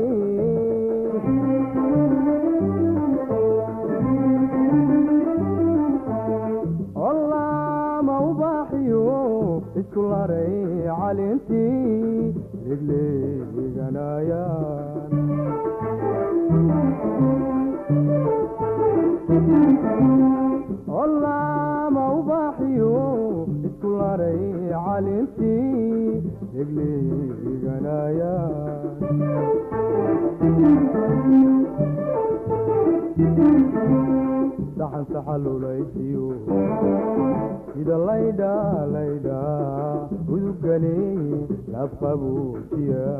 olaama ubaaxiyo isku laray calintii legleeganayaan olaama ubaaxiyo isku laray calintii degleeganayaan saxan saxalulaysiyo sida laydha laydha udugani lafqabuujiya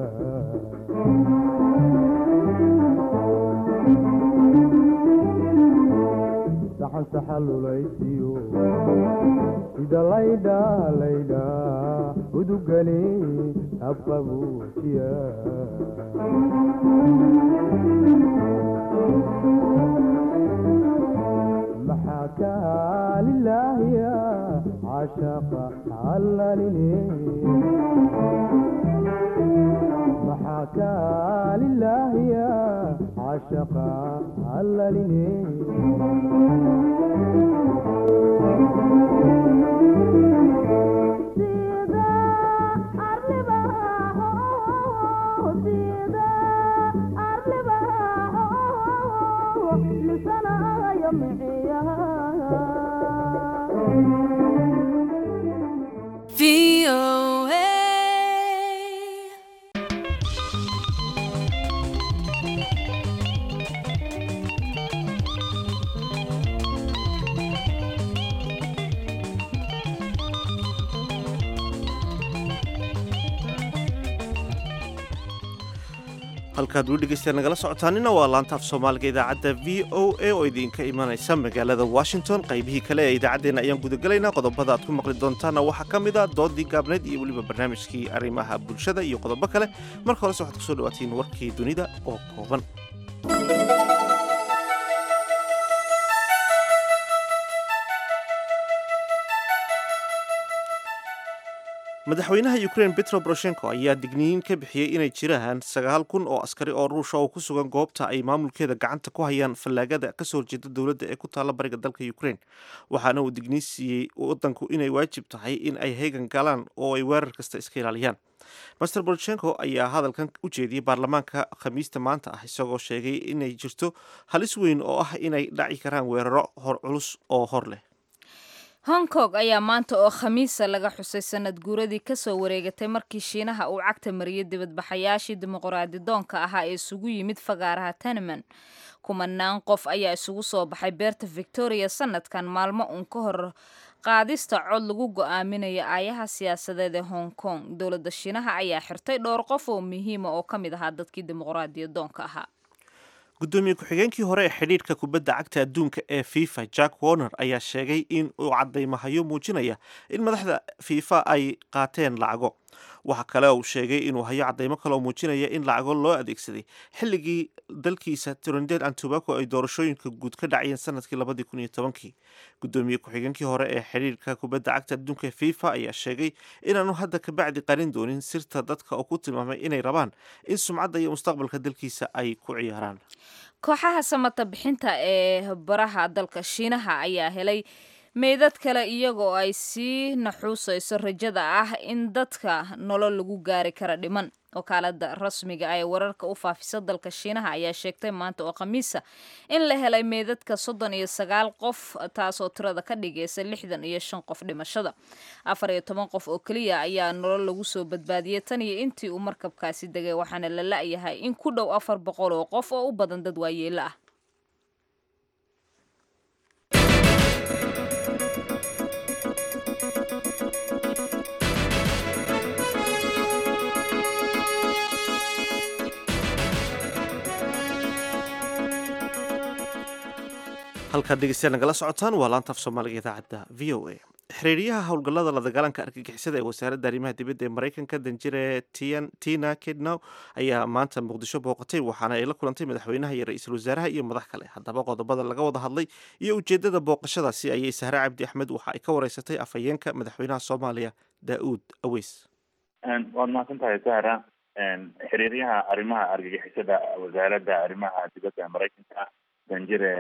saxan saxalulaysiyo sida laydha laydha udugani habqabuujiya maxaa kaalilaahiya cashaqa allalini maxaa kaalilaahiya cashaqa allalini halkaad weli dhegeystayaal nagala socotaanina waa laanta af soomaaliga idaacadda v o a oo idinka imanaysa magaalada washington qaybihii kale ee idaacaddeenna ayaan gudagelaynaa qodobada aad ku maqli doontaanna waxaa ka mid a doodii gaabneyd iyo weliba barnaamijkii arrimaha bulshada iyo qodobo kale marka horese waxaad kusoo dhawaatiin warkii dunida oo kooban madaxweynaha ukrain petro boroshenko ayaa digniin ka bixiyey inay jiraan sagaal kun oo askari oo ruusha oo ku sugan goobta ay maamulkeeda gacanta ku hayaan fallaagada kasoo horjeeda dowladda ee ku taalla bariga dalka ukrain waxaana uu digniin siiyey wadanku inay waajib tahay in ay heegan galaan oo ay weerar kasta iska ilaaliyaan master boroshenko ayaa hadalkan u jeediyey baarlamaanka khamiista maanta ah isagoo sheegay inay jirto halis weyn oo ah inay dhaci karaan weeraro hor culus oo hor leh hong kong ayaa maanta oo khamiisa laga xusay sanad guuradii kasoo wareegatay markii shiinaha uu cagta mariyay dibadbaxayaashii dimuqraadi doonka ahaa ee isugu yimid fagaaraha teneman kumanaan qof ayaa isugu soo baxay beerta victoria sanadkan maalmo uun ka hor qaadista cod lagu go-aaminayo aayaha siyaasadeed ee hong kong dowladda shiinaha ayaa xirtay dhowr qof oo muhiima oo ka mid ahaa dadkii dimuqraadiya doonka ahaa gudoomiye ku-xigeenkii hore ee xidhiidhka kubadda cagta adduunka ee fifa jack warner ayaa sheegay in uu cadaymahayo muujinaya in madaxda fifa ay qaateen lacago waxa kale uu sheegay inuu hayo cadaymo kale oo muujinaya in lacago loo adeegsaday xilligii dalkiisa trinidad and tobaco ay doorashooyinka guud ka dhacayeen sanadkii labadii kun iyo tobankii gudoomiye ku-xigeenkii hore ee xidhiidhka kubadda cagta adduunka ee fifa ayaa sheegay inaanu hadda kabacdi qarin doonin sirta dadka oo ku tilmaamay inay rabaan in sumcadda iyo mustaqbalka dalkiisa ay ku ciyaaraan kooxaha samata bixinta ee baraha dalka shiinaha ayaa helay meydad kale iyagoo ay sii naxuusayso rajada ah in dadka nolol lagu gaari kara dhiman wakaalada rasmiga ee wararka u faafisa dalka shiinaha ayaa sheegtay maanta oo khamiisa in la helay meydadka soddon iyo sagaal qof taasoo tirada ka dhigaysa lixdan iyo shan qof dhimashada afar iyo toban qof oo keliya ayaa nolol lagu soo badbaadiyey tan iyo intii uu markabkaasi degay waxaana la la-yahay in ku dhow afar boqol oo qof oo u badan dad waayeelo ah halkaad dhegeystayaal nagala socotaan waa laanta af soomaaliga idaacadda v o a xiriiryaha howlgallada la dagaalanka argagixisada ee wasaaradda arrimaha dibadda ee maraykanka danjire tina kednow ayaa maanta muqdisho booqatay waxaana ay la kulantay madaxweynaha iyo ra-iisul wasaaraha iyo madax kale haddaba qodobada laga wada hadlay iyo ujeedada booqashadaasi ayay sahre cabdi axmed waxa ay ka wareysatay afhayeenka madaxweynaha soomaaliya daa-uud aweys waad mahadsan tahay sahra xiriiryaha arrimaha argagixisada wasaaradda arrimaha dibadda ee maraykanka danjire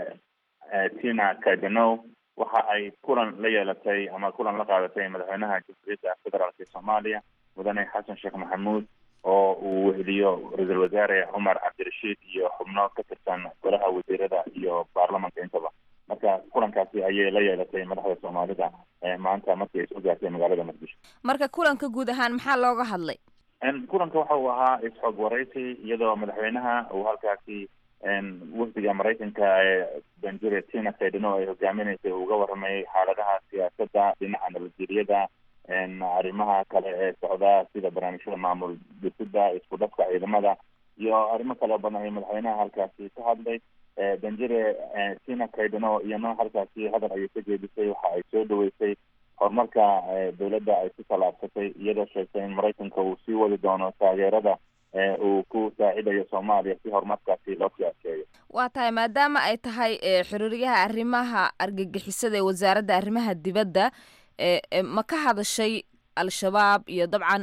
tina kadenow waxa ay kulan la yeelatay ama kulan la qaadatay madaxweynaha jamhuuriyadda federaalk ee soomaaliya mudane xasan sheekh maxamuud oo uu weheliyo ra-iisul wasaare cumar cabdirashiid iyo xubno ka tirsan golaha wasiirada iyo baarlamanka intaba marka kulankaasi ayay la yeelatay madaxda soomaalida maanta markii ay soo gaartay magaalada muqdisho marka kulanka guud ahaan maxaa looga hadlay kulanka waxa uu ahaa isxog waraysi iyadoo madaxweynaha uu halkaasi wafdiga maraykanka ee danjire tina kaydano ay hogaaminaysay uga waramayay xaaladaha siyaasadda dhinaca nabadgeliyada arrimaha kale ee socda sida barnaamijyada maamul dhisida isku dhafka ciidamada iyo arrimo kale badan ay madaxweynaha halkaasi ka hadlay danjire tina kaydano iyana halkaasi hadal ayay ka jeedisay waxa ay soo dhaweysay horumarka dowladda ay ku tallaabsatay iyadoo sheegtay in maraykanka uu sii wadi doono taageerada uu ku saacidayo soomaaliya si horumarkaasi loo siyaaseeyo waa tahay maadaama ay tahay xiriiryaha arrimaha argagixisada ee wasaaradda arrimaha dibadda ma ka hadashay al-shabaab iyo dabcan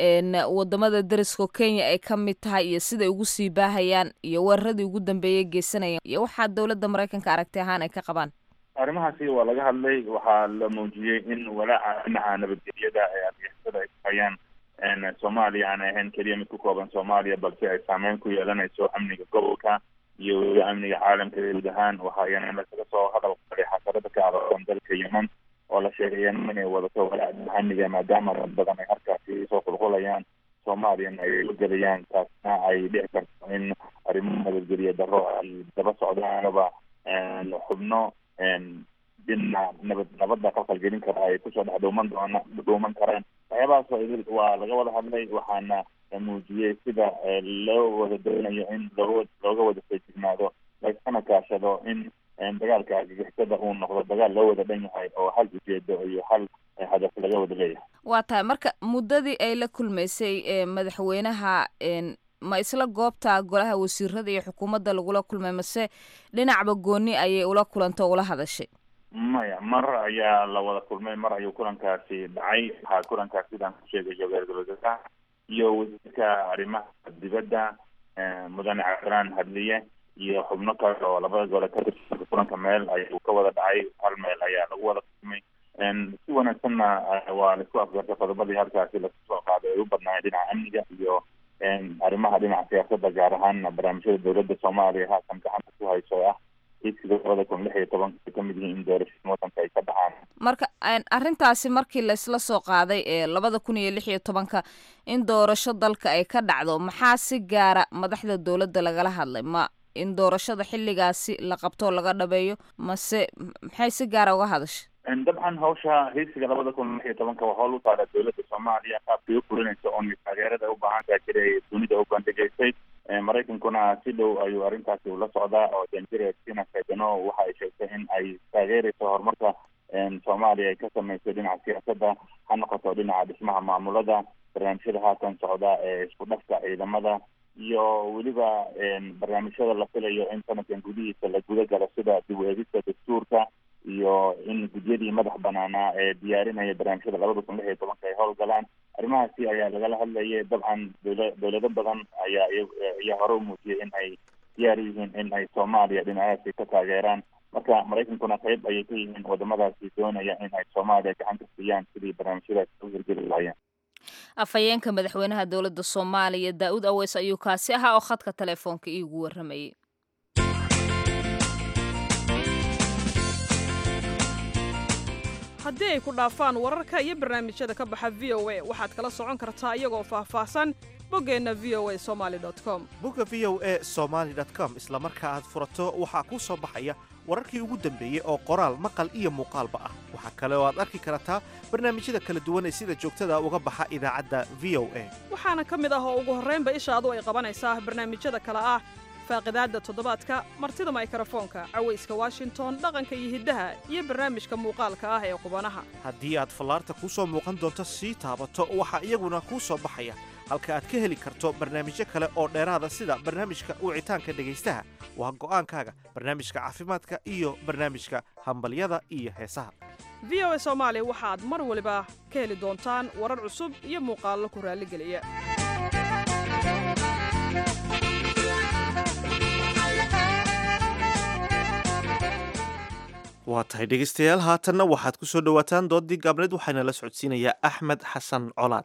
wadamada dariska kenya ay ka mid tahay iyo siday ugu sii baahayaan iyo weeraradii ugu dambeeyay geysanayaan iyo waxaa dowladda maraykanka aragti ahaan ay ka qabaan arrimahaasi waa laga hadlay waxaa la muujiyey in walaaca dhinaca nabadgelyada ee argagixisada ay ku hayaan soomaaliya aan ahayn keliya mid ku kooban soomaaliya balse ay saameyn ku yeelanayso amniga gobolka iyo weliba amniga caalamka guud ahaan waxaayana lasaga soo hadal qaday xasarada ka aroorsan dalka yemen oo la sheegay yemen inay wadato walaaca amniga maadaama dad badan ay halkaasi soo qulqulayaan soomaaliyana ay la gelayaan taasna ay dhici karto in arrimo nabadgelya darro ay daba socdaanaba xubno dina nabad nabadda qalqalgelin kara ay kusoo dhex dhuuman doona dhuuman karaan waxyaabahaas waa laga wada hadlay waxaana muujiyey sida loo wada doonayo in looga looga wada feejignaado laiskana kaashado in dagaalka argagixisada uu noqdo dagaal loo wada dhan yahay oo hal ujeedo iyo hal hadaf laga wada leeyahay waa tahay marka muddadii ay la kulmaysay madaxweynaha ma isla goobta golaha wasiirada iyo xukuumadda lagula kulmay mase dhinacba gooni ayay ula kulantay oo ula hadashay maya mar ayaa la wada kulmay mar ayuu kulankaasi dhacay waxaa kulankaas sidaan ku sheegayo ra-iisul wasaaraha iyo wasiirka arrimaha dibadda mudane cabdiraan hadliye iyo xubno kale oo labada gole ka tirsan kulanka meel ayuu ka wada dhacay hal meel ayaa lagu wada kulmay si wanaagsanna waa laisku afgartay qodobadii halkaasi lasu soo qaaday ay u badnaayeen dhinaca amniga iyo arrimaha dhinaca siyaasadda gaar ahaan barnaamijyada dowladda soomaaliya haatan gacanta ku hayso oo ah higsiga labada kun lix iyo tobanka ay kamid yihiin in doorashada wadanka ay ka dhacaan marka arrintaasi markii laysla soo qaaday ee labada kun iyo lix iyo tobanka in doorasho dalka ay ka dhacdo maxaa si gaara madaxda dowladda lagala hadlay ma in doorashada xilligaasi la qabtoo laga dhabeeyo mase maxay si gaara uga hadashay dabcan hawsha higsiga labada kun lix iyo tobanka waa howl u taala dowladda soomaaliya qaabkay u fulinaysa oo taageerada u baahan tahay jiray dunida u bandhigaysay maraykankuna si dhow ayuu arrintaasi ula socdaa oo danjire tina fedeno waxa ay sheegtay in ay taageerayso horumarka soomaaliya ay ka sameysay dhinaca siyaasadda ha noqoto dhinaca dhismaha maamulada barnaamijyada haatan socda ee isku dhafka ciidamada iyo weliba barnaamijyada la filayo in sanadkan gudihiisa la guda galo sida dib u eegista dastuurka iyo in gudyadii madax banaanaa ee diyaarinaya barnaamijyada labada kun lix iyo tobanka ay howlgalaan arrimahaasi ayaa lagala hadlayay dabcan dowla dowlado badan ayaa ayaa hore u muujiyay in ay diyaar u yihiin in ay soomaaliya dhinacaasi ka taageeraan marka maraykankuna qayb ayay ka yihiin wadamadaasi doonaya in ay soomaaliya gacan ka siiyaan sidii barnaamijyadaasi u hirgeli lahaayeen afhayeenka madaxweynaha dowladda soomaaliya daa-uud aweys ayuu kaasi ahaa oo khadka telefoonka iigu warramayay haddii ay ku dhaafaan wararka iyo barnaamijyada ka baxa v o a waxaad kala socon kartaa iyagoo faahfaahsan boggeenna v o a somali com bogga v o a somaali com isla marka aad furato waxaa kuu soo baxaya wararkii ugu dambeeyey oo qoraal maqal iyo muuqaalba ah waxaa kale oo aad arki kartaa barnaamijyada kala duwan ee sida joogtada uga baxa idaacadda v o a waxaana ka mid ah oo ugu horraynba ishaadu ay qabanaysaa barnaamijyada kale ah faaqidaadda toddobaadka martida maykarafoonka cawayska washington dhaqanka iyo hiddaha iyo barnaamijka muuqaalka ah ee qubanaha haddii aad fallaarta kuu soo muuqan doonto sii taabato waxaa iyaguna kuu soo baxaya halka aad ka heli karto barnaamijyo kale oo dheeraada sida barnaamijka wicitaanka dhegaystaha waa go'aankaaga barnaamijka caafimaadka iyo barnaamijka hambalyada iyo heesaha v o a soomaali waxaad mar waliba ka heli doontaan warar cusub iyo muuqaallo ku raalligeliya waa tahay dhegaystayaal haatanna waxaad ku soo dhowaataan dooddii gaabneed waxaana la socodsiinayaa axmed xasan colaad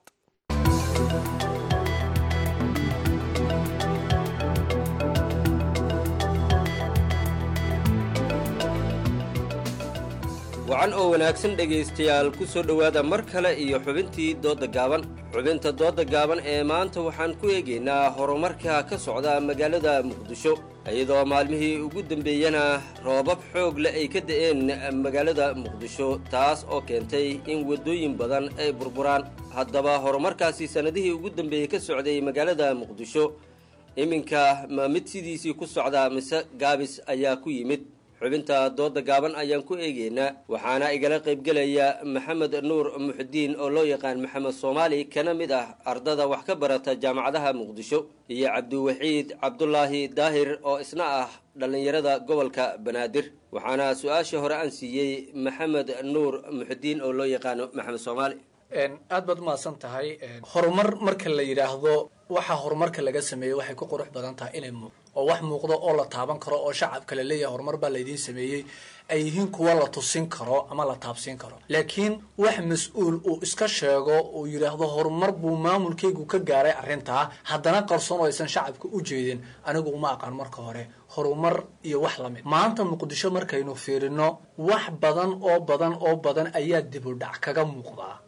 wacan oo wanaagsan dhegaystayaal ku soo dhowaada mar kale iyo xubintii doodda gaaban xubinta doodda gaaban ee maanta waxaan ku eegaynaa horumarka ka socda magaalada muqdisho iyadoo maalmihii ugu dambeeyana roobab xoog leh ay ka da'een magaalada muqdisho taas oo keentay in waddooyin badan ay burburaan haddaba horumarkaasi sannadihii ugu dambeeyey ka socday magaalada muqdisho iminka ma mid sidiisii ku socdaa mise gaabis ayaa ku yimid xubinta doodda gaaban ayaan ku eegaynaa waxaana igala qaybgelaya maxamed nuur muxudiin oo loo yaqaan maxamed soomaali kana mid ah ardada wax ka barata jaamacadaha muqdisho iyo cabdiwaxiid cabdulaahi daahir oo isna ah dhallinyarada gobolka banaadir waxaana su-aashii hore aan siiyey maxamed nuur muxudiin oo loo yaqaano maxamed soomaali aad baad umahadsan tahay horumar marka la yidhaahdo waxa horumarka laga sameeyey waxay ku qurux badan tahay inay muuq oo wax muuqdo oo la taaban karo oo shacabka la leeyahay horumar baa laydiin sameeyey ay yihiin kuwa la tusin karo ama la taabsiin karo laakiin wax mas-uul uu iska sheego uu yidhaahdo horumar buu maamulkaygu ka gaaray arrintaa haddana qarsoon oo aysan shacabka u jeedin anigu uma aqaan marka hore horumar iyo wax lamid maanta muqdisho markaynu fiirino wax badan oo badan oo badan ayaa dib u dhac kaga muuqdaa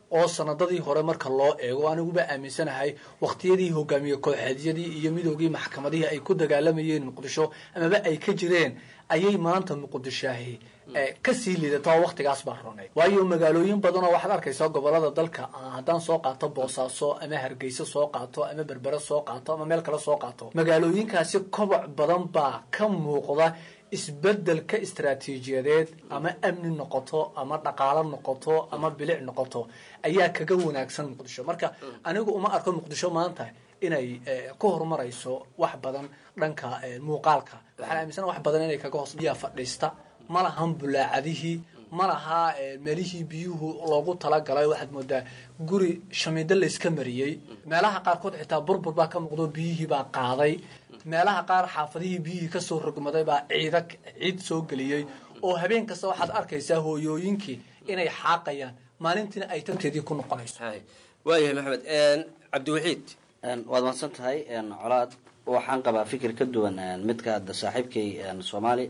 oo sanadadii hore marka loo eego aniguba aaminsanahay waqtiyadii hogaamiye kooxeedyadii iyo midoogii maxkamadihii ay ku dagaalamayeen muqdisho amaba ay ka jireen ayay maanta muqdishaahi kasii liidataa waqtigaas baa ronayd waayo magaalooyin badan oo waxaad arkaysaa gobolada dalka haddaan soo qaato boosaaso ama hargeysa soo qaato ama berbere soo qaato ama meel kale soo qaato magaalooyinkaasi koboc badan baa ka muuqda isbedelka istaraatiijiyadeed ama amni noqoto ama dhaqaalo noqoto ama bilic noqoto ayaa kaga wanaagsan muqdisho marka anigu uma arko muqdisho maanta inay ku horumarayso wax badan dhanka muuqaalka waxaan aaminsana wax badan inay kaga hoos biyaa fadhiista ma lahan bulaacadihii ma laha meelihii biyuhu loogu talagalay waxaad moodaa guri shamiido layska mariyey meelaha qaarkood xitaa burbur baa ka muuqdo biyihii baa qaaday meelaha qaar xaafadihii biyihii kasoo rogmaday baa ciida ciid soo geliyey oo habeen kasta waxaad arkaysaa hooyooyinkii inay xaaqayaan maalintiina ay tanteedii ku noqonayso waayahay maxamed cabdiwaxiid waad mahadsan tahay colaad waxaan qabaa fikir ka duwan midka hadda saaxiibkay soomaali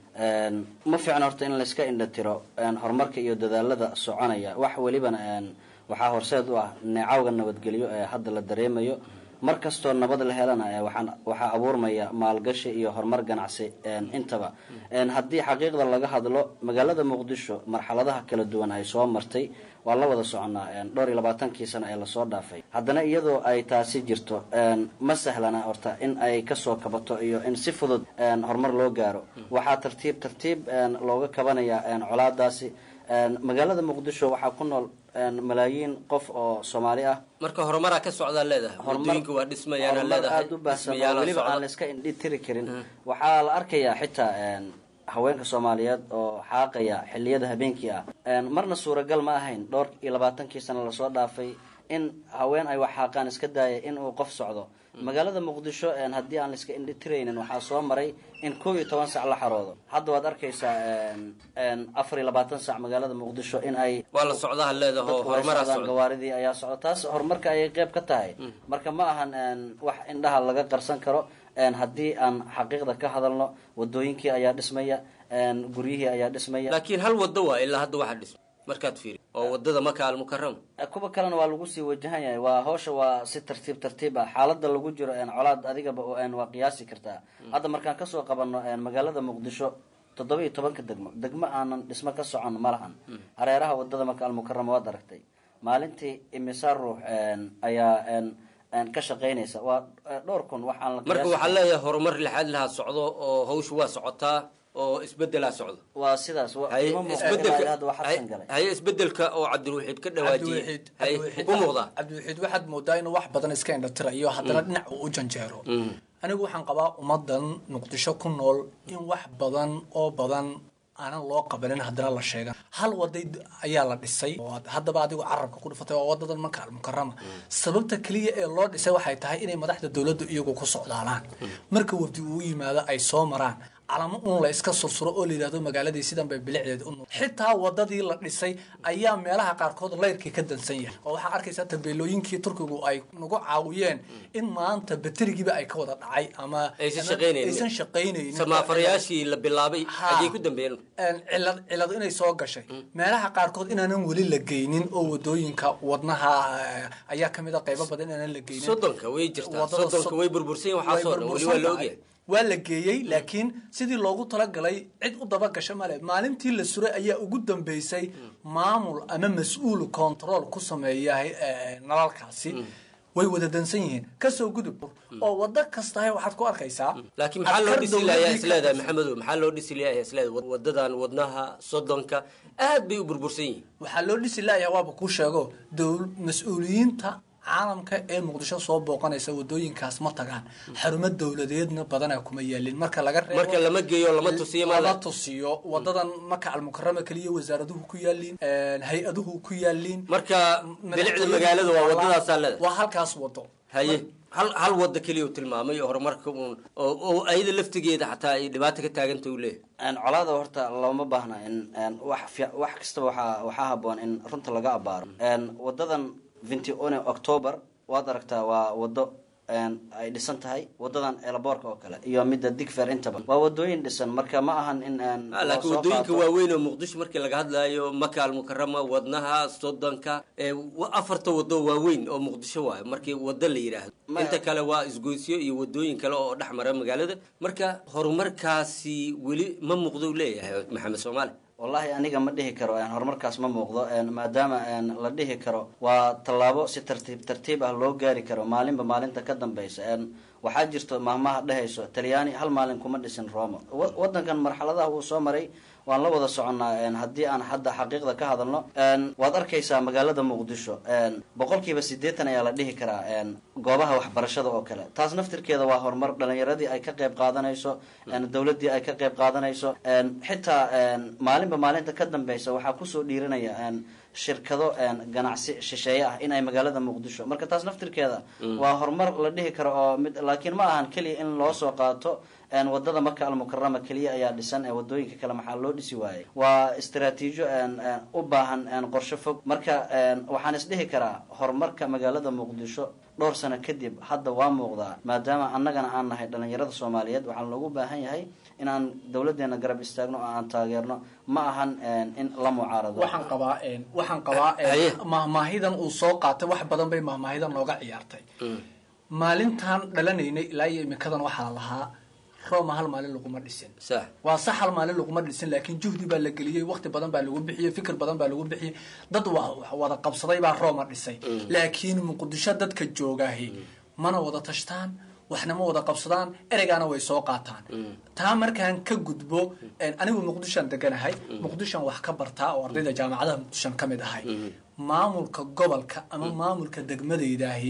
ma fiicna horta in layska indhatiro horumarka iyo dadaalada soconaya wax welibana waxaa horseed u ah neecawga nabadgelyo ee hadda la dareemayo mar kastoo nabad la helana waxaan waxaa abuurmaya maalgashi iyo horumar ganacsi intaba haddii xaqiiqda laga hadlo magaalada muqdisho marxaladaha kala duwan ay soo martay waa la wada soconaa dhowr iyo labaatankii sano ee lasoo dhaafay haddana iyadoo ay taasi jirto ma sahlana horta in ay kasoo kabato iyo in si fudud horumar loo gaaro waxaa tartiib tartiib looga kabanaya colaadaasi magaalada muqdisho waxaa ku nool malaayiin qof oo soomaali ah marka horumaraa ka socdaa leedahay wadooyinka waa dhismayaan horumar aada u baahsan oo weliba aan la iska indhi tiri karin waxaa la arkayaa xitaa haweenka soomaaliyeed oo xaaqaya xiliyada habeenkii ah marna suuragal ma ahayn dhowr iyo labaatankii sano lasoo dhaafay in haween ay wax xaaqaan iska daaya in uu qof socdo magaalada muqdisho haddii aan laiska indhitiraynin waxaa soo maray in kow iyo toban sac la xaroodo hadda waad arkaysaa afar iyo labaatan sac magaalada muqdisho in ay waa la socdaha leedaho dadku ay horumaraa socdaan socda gawaaridii ayaa socda taas horumarka ayay qeyb ka tahay marka ma ahan wax indhaha laga qarsan karo haddii aan xaqiiqda ka hadalno wadooyinkii ayaa dhismaya guryihii ayaa dhismaya laakiin hal wado waa ilaa hadda waxaa dhisma markaad fiiri oo wadada maka almukaram kuwa kalena waa lagu sii wajahan yahay waa hawsha waa si tartiib tartiib ah xaalada lagu jiro colaad adigaba waa qiyaasi kartaa hadda markaan kasoo qabano magaalada muqdisho toddoba iyo tobanka degmo degmo aanan dhismo ka socon ma lahan hareeraha wadada maka almukarama waad aragtay maalintii imisa ruux ayaa ka shaqaynaysa waa dhowr kun waxaan la marka qiyaasi waxaa leeyahay horumar lixaad lahaa socdo oo hawsha waa socotaa oo isbedelaa socdo waa sidaas wa- haye ima muuqato ilaa isbedelka hadda wax xadsan galay haye isbedelka oo cabdilwaxiid ka dhawaajiyey cabdiwaxiid haye cabdiwaxiid ku muuqdaa cabdiwaxiid waxaad moodaa inuu wax badan iska indhatirayo haddana dhinac uu u janjeero anigu waxaan qabaa ummadan muqdisho ku nool in wax badan oo badan aanan loo qabanin haddana la sheegan hal waday d- ayaa la dhisay oo ad- haddaba adigu carabka ku dhufatay waa wadadan manka almukarama sababta keliya ee loo dhisay waxay tahay inay madaxda dowladdu iyagu ku socdaalaan marka wafdi uu yimaado ay soo maraan calamo un la iska sursuro oo la yidhahdo magaaladii sidan bay bilicdeed u nool xitaa wadadii la dhisay ayaa meelaha qaarkood layrkii ka dansan yahay oo waxaa arkaysaa tabeelooyinkii turkigu ay nagu caawiyeen in maanta baterigiiba ay ka wada dhacay ama aysan shaqaynaynin aysan shaqaynaynin samaafarayaashii la bilaabay Ha. ayay ku dambeeyeen Een, cilad cilad inay soo gashay meelaha qaarkood inaanan weli la geynin oo wadooyinka wadnaha eh, ayaa kamid a qaybo badan inaanan la geynin soddonka way jirtaa Wadada soddonka sod- way burbursan yihin waxaasoo dhan weli waa burbursan la tahay. ogyahay waa la geeyey laakiin sidii loogu talagalay cid u daba gasho male maalintii la suray ayaa ugu dambeysay maamul ama mas-uul control ku sameeya eh, nalalkaasi way wada dansan yihiin kasoo gudub oo wado kastahay waxaad ku arkaysaa laakiin maxaa loo askar dhisi lahayaa dowladii ka isleedahay tirsan. maxamedow maxaa loo dhisi lahayaa isleedahay wadadan wadnaha soddonka aad bay u burbursan yihiin waxaa loo dhisi laaya waaba kuu sheego dowl mas-uuliyiinta caalamka ee muqdisho soo booqanaysa wadooyinkaas ma tagaan xarumo dowladeedna badanaa kuma yaalin marka laga reebo marka lama geeyo lama tusiyo ma lama le tusiyo wadadan maka almukarama keliya wasaaraduhu ku yaaliin hay-aduhu ku yaaliin marka bilicda magaalada waa wadadaasaa leedahay waa halkaas wado haye hal hal wada keliya uu tilmaamay oo horumarka uun oo oo ayada laftigeeda xataa ay dhibaato ka taaganta uu leeyahay colaada horta looma baahna in wax fi- wax kastaba waxaa waxaa haboon in runta laga abaaro wadadan vinti one october waad aragtaa waa wado ay dhisan tahay wadadan elaboorka oo kale iyo midda digfer intaba waa wadooyin dhisan marka ma ahan in laakiin wadooyinka waaweyn oo muqdisho markii laga hadlaayo maka almukarama wadnaha sodonka afarta wado waaweyn oo muqdisho waayo markii wado la yidhaahdo inta kale waa isgoysyo iyo wadooyin kale oo dhex mara magaalada marka horumarkaasi weli ma muuqdo leeyahay maxamed soomaali wallaahi aniga ma dhihi karo horumarkaas ma muuqdo maadaama la dhihi karo waa tallaabo si tartiib tartiib ah loo gaari karo maalinba maalinta ka dambeysa waxaa jirto maahmaha dhehayso talyaani hal maalin kuma dhisin roma wadankan marxaladaha uu soo maray waan la wada soconnaa haddii aan hadda xaqiiqda ka hadalno waad arkaysaa magaalada muqdisho boqolkiiba siddeetan ayaa la dhihi karaa goobaha waxbarashada oo kale taas naftirkeeda waa horumar dhalinyaradii ay ka qayb qaadanayso dowladdii ay ka qayb qaadanayso xitaa maalinba maalinta ka dambeysa waxaa kusoo dhiiranaya shirkado ganacsi shisheeye ah in ay magaalada muqdisho marka taas naftirkeeda waa horumar la dhihi karo oo mid laakiin ma ahan keliya in loo soo qaato wadada maka almukarama keliya ayaa dhisan ee wadooyinka kale maxaa loo dhisi waayey waa istaraatiijo u baahan qorsho fog marka waxaan isdhihi karaa horumarka magaalada muqdisho dhowr sano kadib hadda waa muuqdaa maadaama annagana aan nahay dhalinyarada soomaaliyeed waxaa loogu baahan yahay in aan dowladeena garab istaagno oo aan taageerno ma ahan in la mucaarado waxaan qabaa waxaan qabaa mahmaahidan uu soo qaatay wax badan bay mahmaahidan nooga ciyaartay maalintaan dhalanaynay ilaa iyo imikadan waxaa lahaa roma hal maalin laguma dhisin waa sax hal maalin laguma dhisin laakiin juhdi baa la geliyey waqti badan baa lagu bixiyey fikir badan baa lagu bixiyey dad wada qabsaday baa roma dhisay laakiin muqdisho dadka joogaahi mana wada tashtaan waxna ma wada qabsadaan ereygaana way soo qaataan taa markaan ka gudbo anigu muqdishoan deganahay muqdishoan wax ka bartaa oo ardayda jaamacadaha muqdishoan ka mid ahay maamulka gobolka ama maamulka degmadeydaahi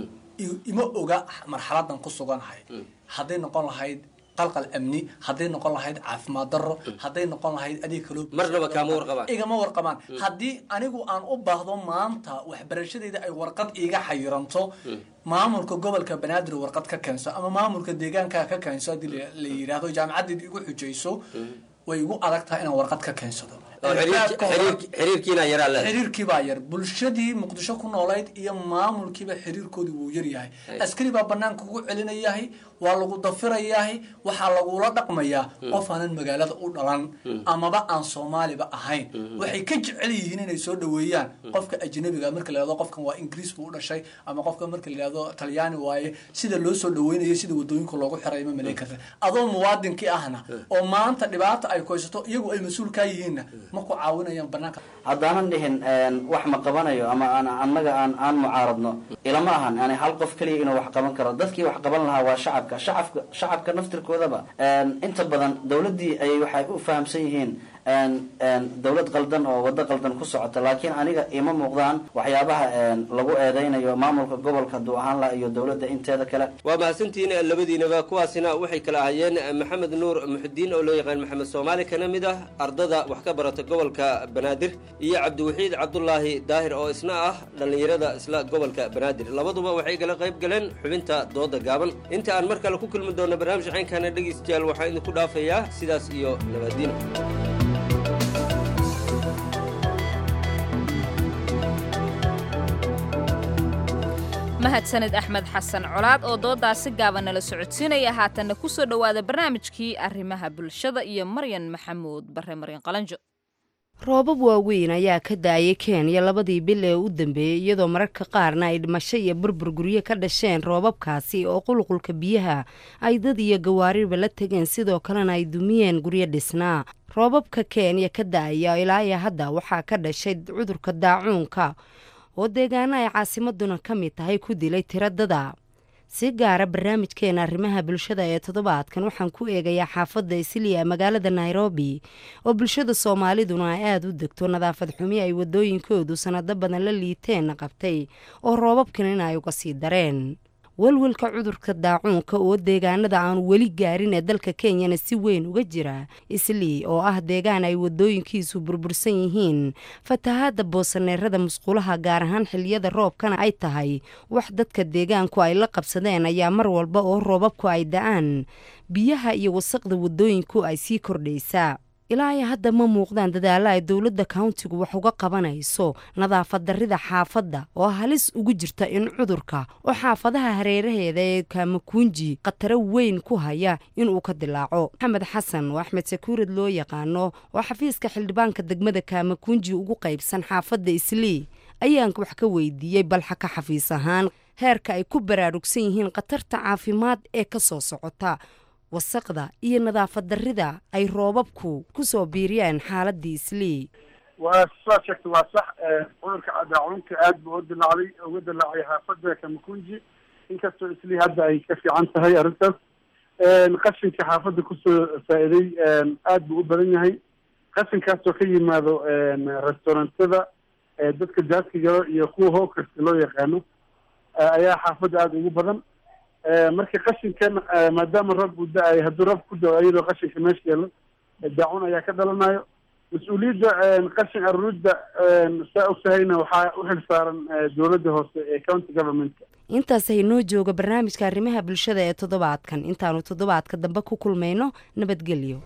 ima oga marxaladan ku suganahay hadday noqon lahayd qalqal amni hadday noqon lahayd caafimaad daro hadday noqon lahayd adeeg kaloo marnaba kaama warqabaan igama warqabaan haddii anigu aan u baahdo maanta waxbarashadeyda ay warqad iiga xayiranto maamulka gobolka banaadir warqad ka keenso ama maamulka deegaanka ka keenso haddii la yidhaahdo jaamacadeed igu xujayso way igu adag tahay inaan warqad ka keensado xiriirkii baa yar bulshadii muqdisho ku noolayd iyo maamulkiiba xiriirkoodii wuu yaryahay askari baa banaanka ugu celinayahay waa lagu dafirayahay waxaa lagula dhaqmayaa qof aanan magaalada u dhalan amaba aan soomaaliba ahayn waxay ka jecel yihiin inay soo dhaweeyaan qofka ajnabiga marka la yihahdo qofkan waa ingiriis buu u dhashay ama qofka marka la yihahdo talyaani waaye sida loo soo dhaweynayo sida wadooyinka loogu xiray ma malayn karta adoo muwaadinkii ahna oo maanta dhibaata ay koysato iyagu ay mas-uul kaa yihiinna ma ku caawinayaan banaanka haddaanan dhihin wax ma qabanayo ama aan annaga aan aan mucaaradno ilama ahan yani hal qof keliya inuu wax qaban karo dadkii wax qaban lahaa waa shacabka shacabka shacabka naftirkoodaba inta badan dowladdii ay waxay u fahamsan yihiin dowlad qaldan oo waddo qaldan ku socota laakiin aniga ima muuqdaan waxyaabaha lagu eedeynayo maamulka gobolka hadduu ahaan laha iyo dowladda inteeda kale waa mahadsantihiin labadiinaba kuwaasina waxay kala ahayeen maxamed nuur muxudiin oo loo yaqaan maxamed soomaali kana mid ah ardada wax ka barata gobolka banaadir iyo cabdiwaxiid cabdulaahi daahir oo isna ah dhallinyarada isla gobolka banaadir labaduba waxay kala qayb galeen xubinta dooda gaaban inta aan mar kale ku kulmi doono barnaamij caynkana dhegeystayaal waxaa idinku dhaafayaa sidaas iyo nabadiino mahadsanid axmed xasan colaad oo doodaasi gaaban nala socodsiinaya haatanna ku soo dhowaada barnaamijkii arrimaha bulshada iyo maryan maxamuud bare maryan qalanjo roobab waaweyn ayaa ka da-ayay kenya labadii bil ee u dambeeyey iyadoo mararka qaarna ay dhimasho iyo burbur guryo ka dhasheen roobabkaasi oo qulqulka biyaha ay dad iyo gawaariba la tegeen sidoo kalena ay dumiyeen guryo dhisnaa roobabka kenya ka da-aya ilaa iyo hadda waxaa ka dhashay cudurka daacuunka oo deegaano ay caasimaduna ka mid tahay ku dilay tiro dada si gaara barnaamijkeena arrimaha bulshada ee toddobaadkan waxaan ku eegayaa xaafadda isliya magaalada nairobi oo bulshada soomaaliduna ay aada u degto nadaafad xumi ay wadooyinkoodu sanado badan la liiteenna qabtay oo roobabkan in ay uga sii dareen walwalka cudurka daacuunka oo deegaanada aanu weli gaarin ee dalka kenyana si weyn uga jira islii oo ah deegaan ay wadooyinkiisu burbursan yihiin fatahaada boosaneerada musqulaha gaar ahaan xiliyada roobkana ay tahay wax dadka deegaanku ay la qabsadeen ayaa mar walba oo roobabku ay da-aan biyaha iyo wasaqda wadooyinku ay sii kordhaysaa ilaa ay hadda ma muuqdaan dadaalla ay dowladda countigu wax uga qabanayso nadaafad darrida xaafadda oo halis ugu jirta in cudurka oo xaafadaha hareeraheeda ee kaamakunji khataro weyn ku haya inuu ka dilaaco maxamed xasan oo axmed sakuurad loo yaqaano oo xafiiska xildhibaanka degmada kaamakunji ugu qaybsan xaafadda islii ayaan wax ka weydiiyey balxa ka xafiis ahaan heerka ay ku baraarugsan yihiin khatarta caafimaad ee ka soo socota wasaqda iyo nadaafad darrida ay roobabku ku soo biiriyaan xaaladii islii waa saa sheegta waa sax cudurka daacunka aad buu u dilaacday uga dilaacay xaafada kamakunji inkastoo islii hadda ay ka fiican tahay arrintaas qashinka xaafadda kusoo faa'iiday aad buu u badan yahay qashinkaasoo ka yimaado restaurantada dadka jaaska galo iyo kuwa hawkerska loo yaqaano ayaa xaafadda aada ugu badan marka qashinkan maadaama roob uu da-ay hadduu roob ku dao iyadoo qashinka meesha yeelo daacun ayaa ka dhalanayo mas-uuliyadda qashin aruuridda saa ogtahayna waxaa u xil saaran dowladda hoose ee county governmentka intaas haynoo jooga barnaamijka arrimaha bulshada ee toddobaadkan intaanu toddobaadka dambe ku kulmayno nabadgelyo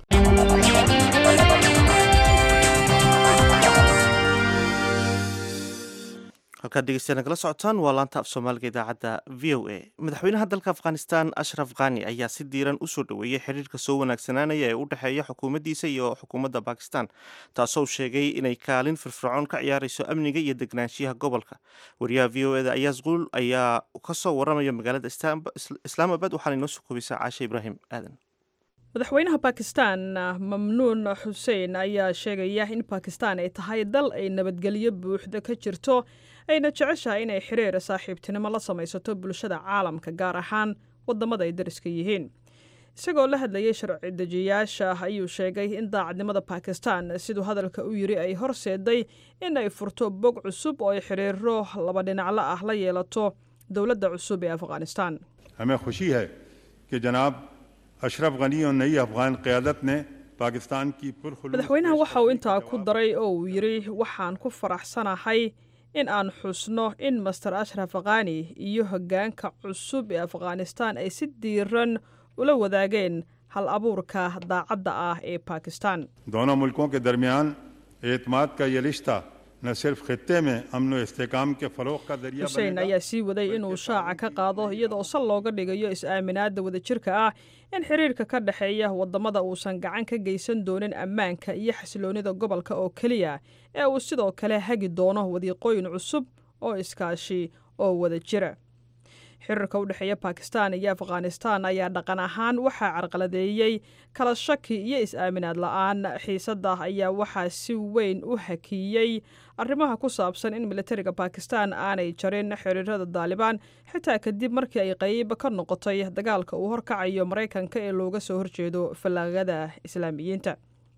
halkaad dhegeystayaa nagala socotaan waa laanta af soomaaliga idaacadda v o a madaxweynaha dalka afghanistan ashraf khani ayaa si diiran usoo dhoweeyey xiriirka soo wanaagsanaanaya ee u dhexeeya xukuumaddiisa iyo xukuumadda bakistan taasoo sheegay inay kaalin firfircoon ka ciyaarayso amniga iyo degnaanshiyaha gobolka wariyaha v o eda ayaas quul ayaa kasoo waramaya magaalada islaamabad waxaana inoo soo koobaysaa caashe ibraahim aadan madaxweynaha bakistan mamnuun xuseen ayaa sheegaya in bakistan ay tahay dal ay nabadgelyo buuxda ka jirto ayna jeceshahay inay xiriir saaxiibtinimo la samaysato bulshada caalamka gaar ahaan wadamada ay dariska yihiin isagoo la hadlayay sharci dejiyaasha ayuu sheegay in daacadnimada bakistan siduu hadalka u yiri ay horseeday in ay furto bog cusub oo ay xiriiro laba dhinaclo ah la yeelato dowladda cusub ee afghanistan हमें खुशी है कि जनाब अशरफ गनी और नई अफगान क़्यादत ने पाकिस्तान की पुरखलूस madaxweynaha waxa uu intaa ku daray oo uu yidhi waxaan ku faraxsanahay in aan xusno in master ashraf khani iyo hoggaanka cusub ee afghanistan ay si diiran ula wadaageen hal abuurka daacadda ah ee bakistan दोनों मुल्कों के दरमियान एतमाद का ये रिश्ता न सिर्फ खत्े में अमन व इसकाम के फरोग का जरिया xuseen ayaa sii waday inuu shaaca ka qaado iyadoo sal looga dhigayo is-aaminaadda wadajirka ah in xiriirka ka dhexeeya wadamada uusan gacan ka geysan doonin ammaanka iyo xasiloonida gobolka oo keliya ee uu sidoo kale hagi doono wadiiqooyin cusub oo iskaashi oo wada jira xiriirka u dhexeeya bakistan iyo afghanistan ayaa dhaqan ahaan waxaa carqaladeeyey kala shaki iyo is-aaminaad la-aan xiisadda ayaa waxaa si weyn u hakiyey arrimaha ku saabsan in militariga bakistan aanay jarin xiriirada daalibaan xitaa kadib markii ay qeyb ka noqotay dagaalka uu horkacayo maraykanka ee looga soo horjeedo fallaagada islaamiyiinta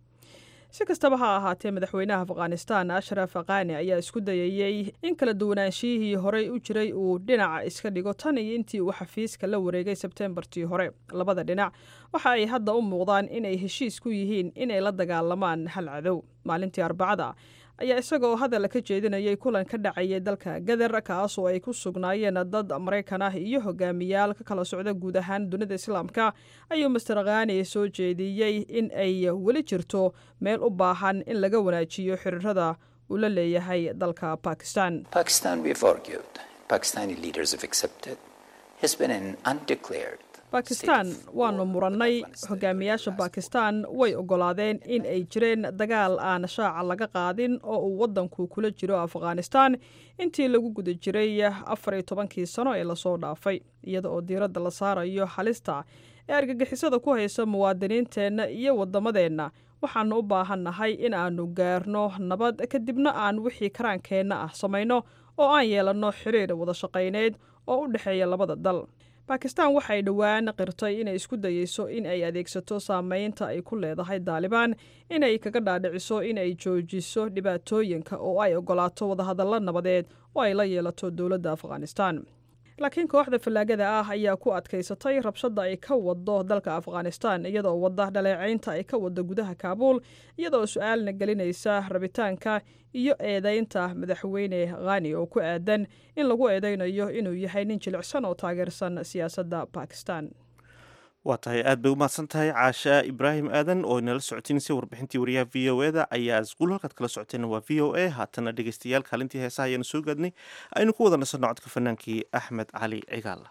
si kastaba ha ahaatee madaxweynaha afghanistan ashraf khani ayaa isku dayayey in kala duwanaanshiyihii horey u jiray uu dhinaca iska dhigo tan iyo intii uu xafiiska la wareegay sebteembartii hore labada dhinac waxa ay hadda u muuqdaan inay heshiis ku yihiin inay la dagaalamaan hal cadow maalintii arbacada ayaa isagoo hadal ka jeedinayay kulan ka dhacayay dalka gadar kaasoo ay ku sugnaayeen dad maraykan ah iyo hogaamiyaal ka kala socda guud ahaan dunida islaamka ayuu master khani soo jeediyey in ay weli jirto meel u baahan in laga wanaajiyo xiriirada uu la leeyahay dalka bakistan Pakistan, we've argued, Pakistani leaders have accepted, has been an undeclared bakistan waanu murannay hogaamiyaasha bakistan way oggolaadeen in ay jireen dagaal aan shaaca laga qaadin oo uu waddanku kula jiro afghanistan intii lagu guda jiray afar iyo tobankii sano ee lasoo dhaafay iyada oo diiradda la saarayo halista ee argagixisada ku haysa muwaadiniinteenna iyo waddamadeenna waxaanu u baahannahay in aanu gaarno nabad kadibna aan wixii karaankeenna ah samayno oo aan yeelanno xiriir wada shaqayneed oo u dhexeeya labada dal bakistan waxay dhowaan qirtay inay isku dayeyso in ay adeegsato saameynta ay ku leedahay daalibaan inay kaga dhaadhiciso in ay joojiso dhibaatooyinka oo ay ogolaato wadahadallo nabadeed oo ay la yeelato dowladda afghanistan laakiin kooxda fallaagada ah ayaa ku adkaysatay rabshadda ay ka wado dalka afghanistan iyadoo wadda dhaleecaynta ay ka wado gudaha kaabuul iyadoo su-aalna gelinaysa rabitaanka iyo eedaynta madaxweyne khani oo ku aadan in lagu eedaynayo inuu yahay nin jilicsan oo taageersan siyaasadda bakistan waa tahay aad bay u mahadsan tahay caasha ibraahim aadan oo inala socotiinaysa warbixintii wariyaha v o e da ayaa isquul halkaad kala socoteen waa v o a haatana dhegeystayaal kaalintii heesaha ayaanu soo gaadnay aynu ku wada nasanno codka fanaankii axmed cali cigaal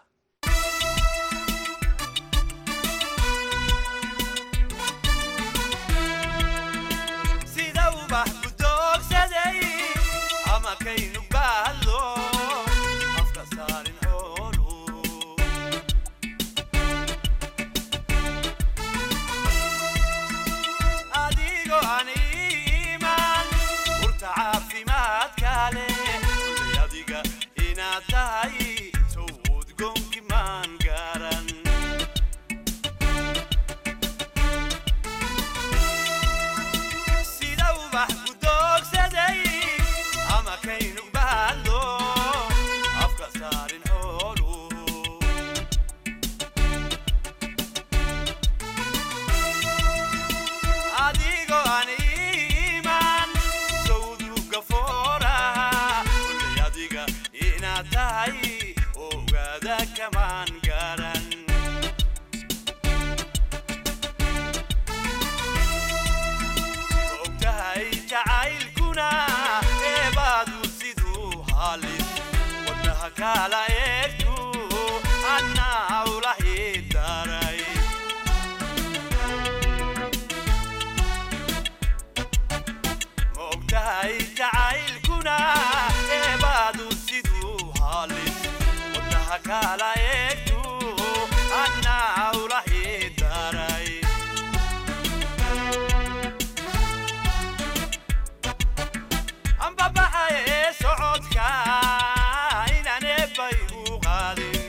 sida ubax ku doogsaday ama kaynu baadlo afka saarin xoolu adigoo aan iimaan urta caafimaadka leh kulay adiga inaad tahay sawd goonki maan garan sida ubax ku doogsaday ama kaynu baadlo afka saarin xoolu adigoo aan iimaan sawduga fooraha kulay adiga inaad tahay ogaada kamaan garan ogtahay jacaylkuna eebaadu siduu halis wadnaha kala eegtu annaa ula hidaray ma ogtahay jacaylkuna eebaadu siduu halis wadnaha kala eegtu annaa ula hidaray ambabaxaye socodka inaan eebbay u qaadin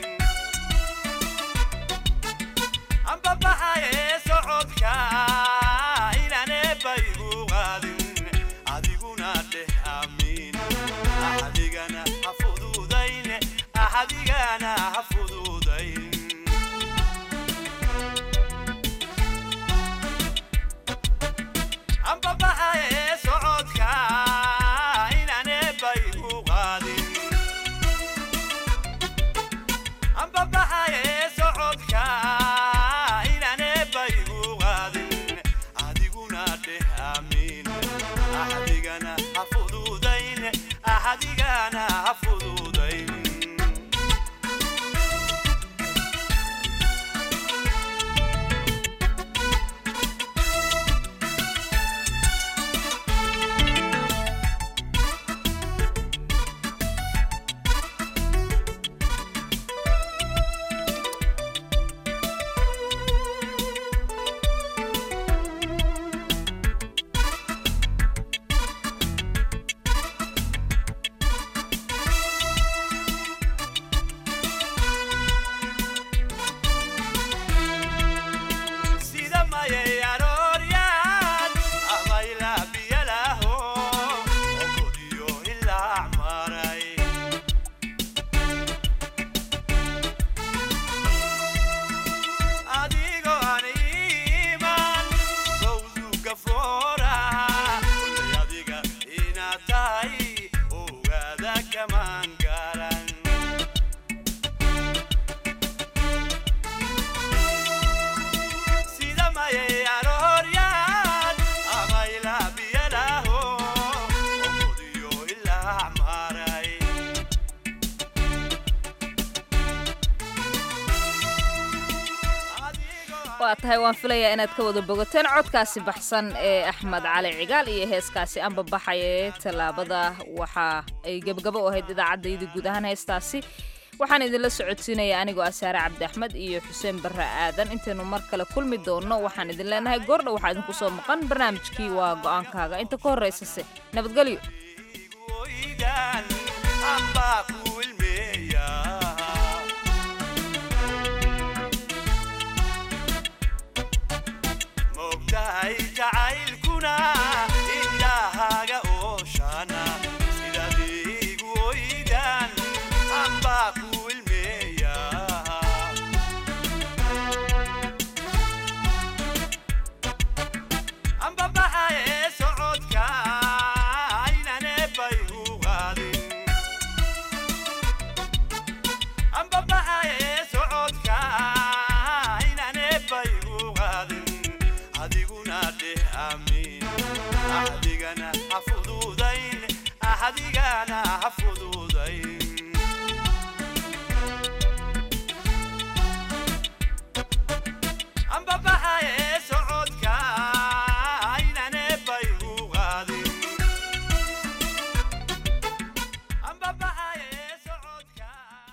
ambabaxaye socodka inaan eebbay u qaadin adiguna dheh amiin axadigana ha fududayn axadigana ha fududayn ambabaxaye socodka inaan eebbay u qaadin ambabaxaye socodka inaan eebbay u qaadin adiguna dheh amiin axadigana ha fududayn axadigana ha fududayn sida mayay arooryaan ama ilaa biyalaho okodiyo ilaa maray adigoo aan iimaan sawduga fooraha kulay adiga inaad tahay ogaada kamaan garan sida mayay arooryaan ama ilaa biyalaho okodiyo ilaa maray waa tahay waan filayaa inaad ka wada bogateen codkaasi baxsan ee axmed cali cigaal iyo heeskaasi anbabaxaya ee tallaabada waxa ay gebgabo u ahayd idaacaddayda guud ahaan heestaasi waxaan idinla socodsiinaya anigoo asaare cabdi axmed iyo xuseen barre aadan intaynu mar kale kulmi doonno waxaan idin leenahay goordha waxaa idinku soo maqan barnaamijkii waa go'aankaaga inta ka horraysase nabadgelyo oydaan ambaa ku ilmeeya mogtahay jacaylkuna indhahaaga ooshana sidaad igu oydaan ambaa ku ilmeeya ambabaxaye socodka inaan eebbay u qaadin adigana ha fududay